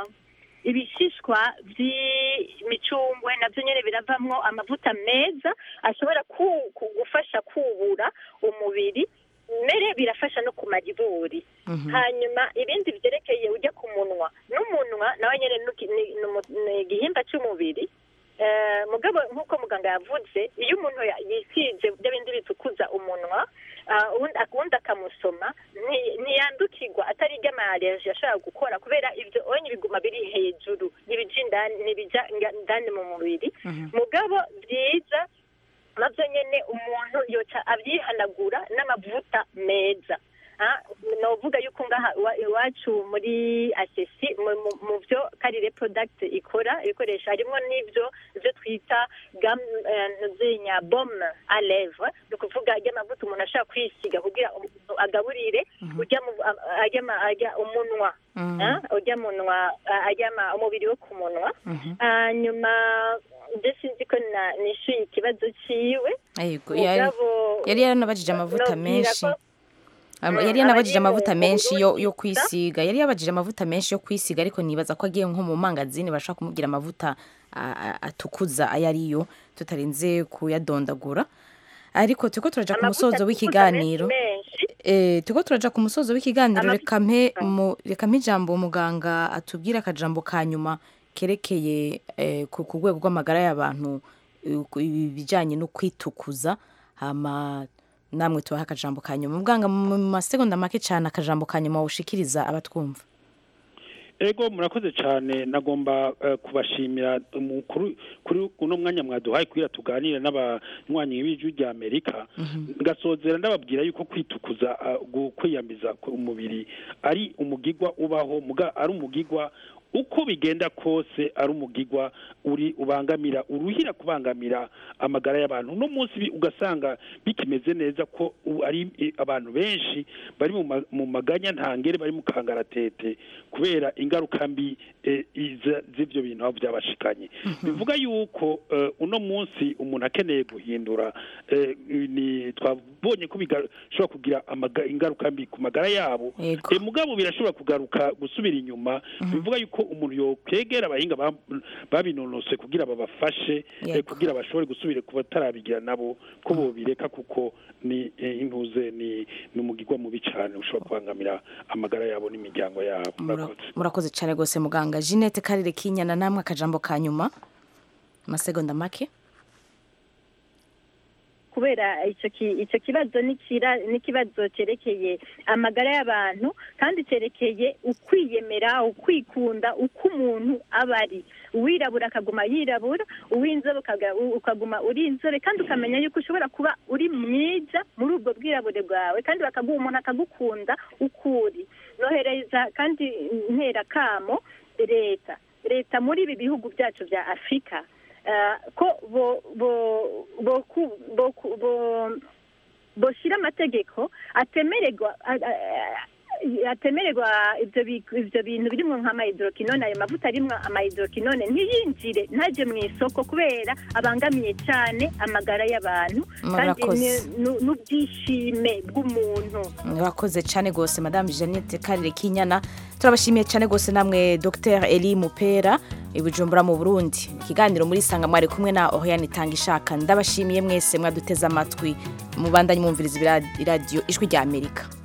[SPEAKER 15] ibishishwa by'imicungwe nabyo nyine biravamwo amavuta meza ashobora ku- ku- gufasha kubura umubiri mbere birafasha no kumara iburi hanyuma ibindi byerekeye ujya ku munwa n'umunwa nawe nyine nuki- ni ni umu- ni igihimba cy'umubiri Eh, mugabo nk'uko muganga yavuze iyo umuntu ya- yisize bya bindi bitukuza umunwa ah, ubundi ubundi akamusoma nti- ntiyandukirwa atari iby'amayaleji yashobora gukora kubera ibyo onye biguma biri hejuru n'ibija indani n'ibija nga- indani mu mubiri mugabo byiza nabyo nyine umuntu yoca abyihanagura n'amavuta meza Ah, novuga yuko ngaha iwa- iwacu muri asesi mu- mu- mu byo karire product ikora ibikoresho harimo n'ibyo ibyo twita gam zinya bome a lèvre ni ukuvuga ry'amavuta umuntu ashobora kwisiga kugira umuntu agaburire ujya mu a- ajya ma- ajya umunwa
[SPEAKER 1] Mhm.
[SPEAKER 15] Ah, ujya munwa ah, ajya ma- umubiri wo ku munwa hanyuma ibyo sinzi ko na- nishyuye ikibazo cyiwe
[SPEAKER 1] Yego, yari
[SPEAKER 15] Mugabo,
[SPEAKER 1] yari yaranabajije amavuta
[SPEAKER 15] nobwira
[SPEAKER 1] menshi
[SPEAKER 15] ko-
[SPEAKER 1] Ama-
[SPEAKER 15] Mm,
[SPEAKER 1] yari yanabajije
[SPEAKER 15] abari mu-
[SPEAKER 1] amavuta
[SPEAKER 15] mu
[SPEAKER 1] menshi yo
[SPEAKER 15] Burundi
[SPEAKER 1] yo
[SPEAKER 15] gusa.
[SPEAKER 1] kwisiga yari yabajije amavuta menshi yo kwisiga ariko nibaza ko agiye nko mu mangazini bashaka kumubwira amavuta a- a- atukuza ayo ariyo tutarinze kuyadondagura ariko turiko turaja ku
[SPEAKER 15] Amavuta
[SPEAKER 1] musozo
[SPEAKER 15] atukuza
[SPEAKER 1] w'ikiganiro
[SPEAKER 15] menshi,
[SPEAKER 1] eh turiko turaja ku musozo w'ikiganiro
[SPEAKER 15] Amavuta-
[SPEAKER 1] reka mpe mu- reka mpe ijambo muganga atubwire akajambo ka nyuma kerekeye eh, ku ku rwego rw'amagara y'abantu eh, ku- ibijyanye no kwitukuza hama namwe tubaha akajambo ka nyuma muganga mu masegonda make cyane akajambo ka nyuma wushikiriza abatwumva
[SPEAKER 7] ego murakoze cyane nagomba eh, kubashimira mu- kuri kuri uno mwanya mwaduhaye kugira tuganire n'abanywanyi b'ijwi rya amerika ngasozera ndababwira yuko kwitukuza ah, gu- kwiyambiza ku- umubiri ari umugigwa ubaho muga ari umugigwa uko bigenda kose ari umugigwa uri ubangamira uruhira kubangamira amagara y'abantu uno munsi bi- ugasanga bikimeze neza ko u- ari eh, abantu benshi bari mu ma- mu maganya ntangere bari mu kangaratete kubera ingaruka mbi eh, iza- z'ivyo bintu aho byabashikanye bivuga yuko eh, uno munsi umuntu akeneye guhindura eh, ni twabonye ko bishobora kugira amaga- ingaruka mbi ku magara yabo
[SPEAKER 1] Yego.
[SPEAKER 7] Eh, mugabo birashobora kugaruka gusubira inyuma bivuga yuko umuntu yokwegera abahinga ba- babinonose kugira babafashe eh,
[SPEAKER 1] Yego.
[SPEAKER 7] kugira bashobore gusubira ku batarabigira nabo ko bobireka kuko ni eh, intuze ni ni umugigwa mubi cyane ushobora kubangamira amagara yabo n'imiryango yabo
[SPEAKER 1] Mura-
[SPEAKER 7] murakoze
[SPEAKER 1] murakoze cyane rwose muganga jeannette karire kinyana namwe akajambo ka nyuma amasegonda make
[SPEAKER 15] ku kubera icyo ki- icyo kibazo ni kira- ni ikibazo cyerekeye amagara y'abantu kandi cyerekeye ukwiyemera ukwikunda uko umuntu aba ari uwirabura akaguma yirabura uw'inzobe ukaga- ukaguma uri inzobe kandi ukamenya yuko ushobora kuba uri mwiza muri ubwo bwirabure bwawe kandi bakaguha umuntu akagukunda uko uri nohereza kandi ntera kamo leta leta muri ibi bihugu byacu bya afurika eh, ko bo bo bo ku- bo ku- bo boshyira amategeko atemererwa a- a- atemererwa ibyo bi- ibyo bintu birimo nk'amahidrokinone ayo mavuta arimo amahidrokinone ntiyinjire ntajye mu isoko kubera abangamiye cyane amagara y'abantu kandi
[SPEAKER 1] Murakoze.
[SPEAKER 15] ni- nu- n'ubwishime bw'umuntu
[SPEAKER 1] murakoze cyane rwose madame jeannette karire kinyana turabashimiye cyane rwose namwe dr eli mupera i bujumbura mu burundi ikiganiro muri sanga mwari kumwe na oriane itanga ishaka ndabashimiye mwese mwaduteze amatwi mubandanye mwumviriza ibira- iradiyo ijwi rya amerika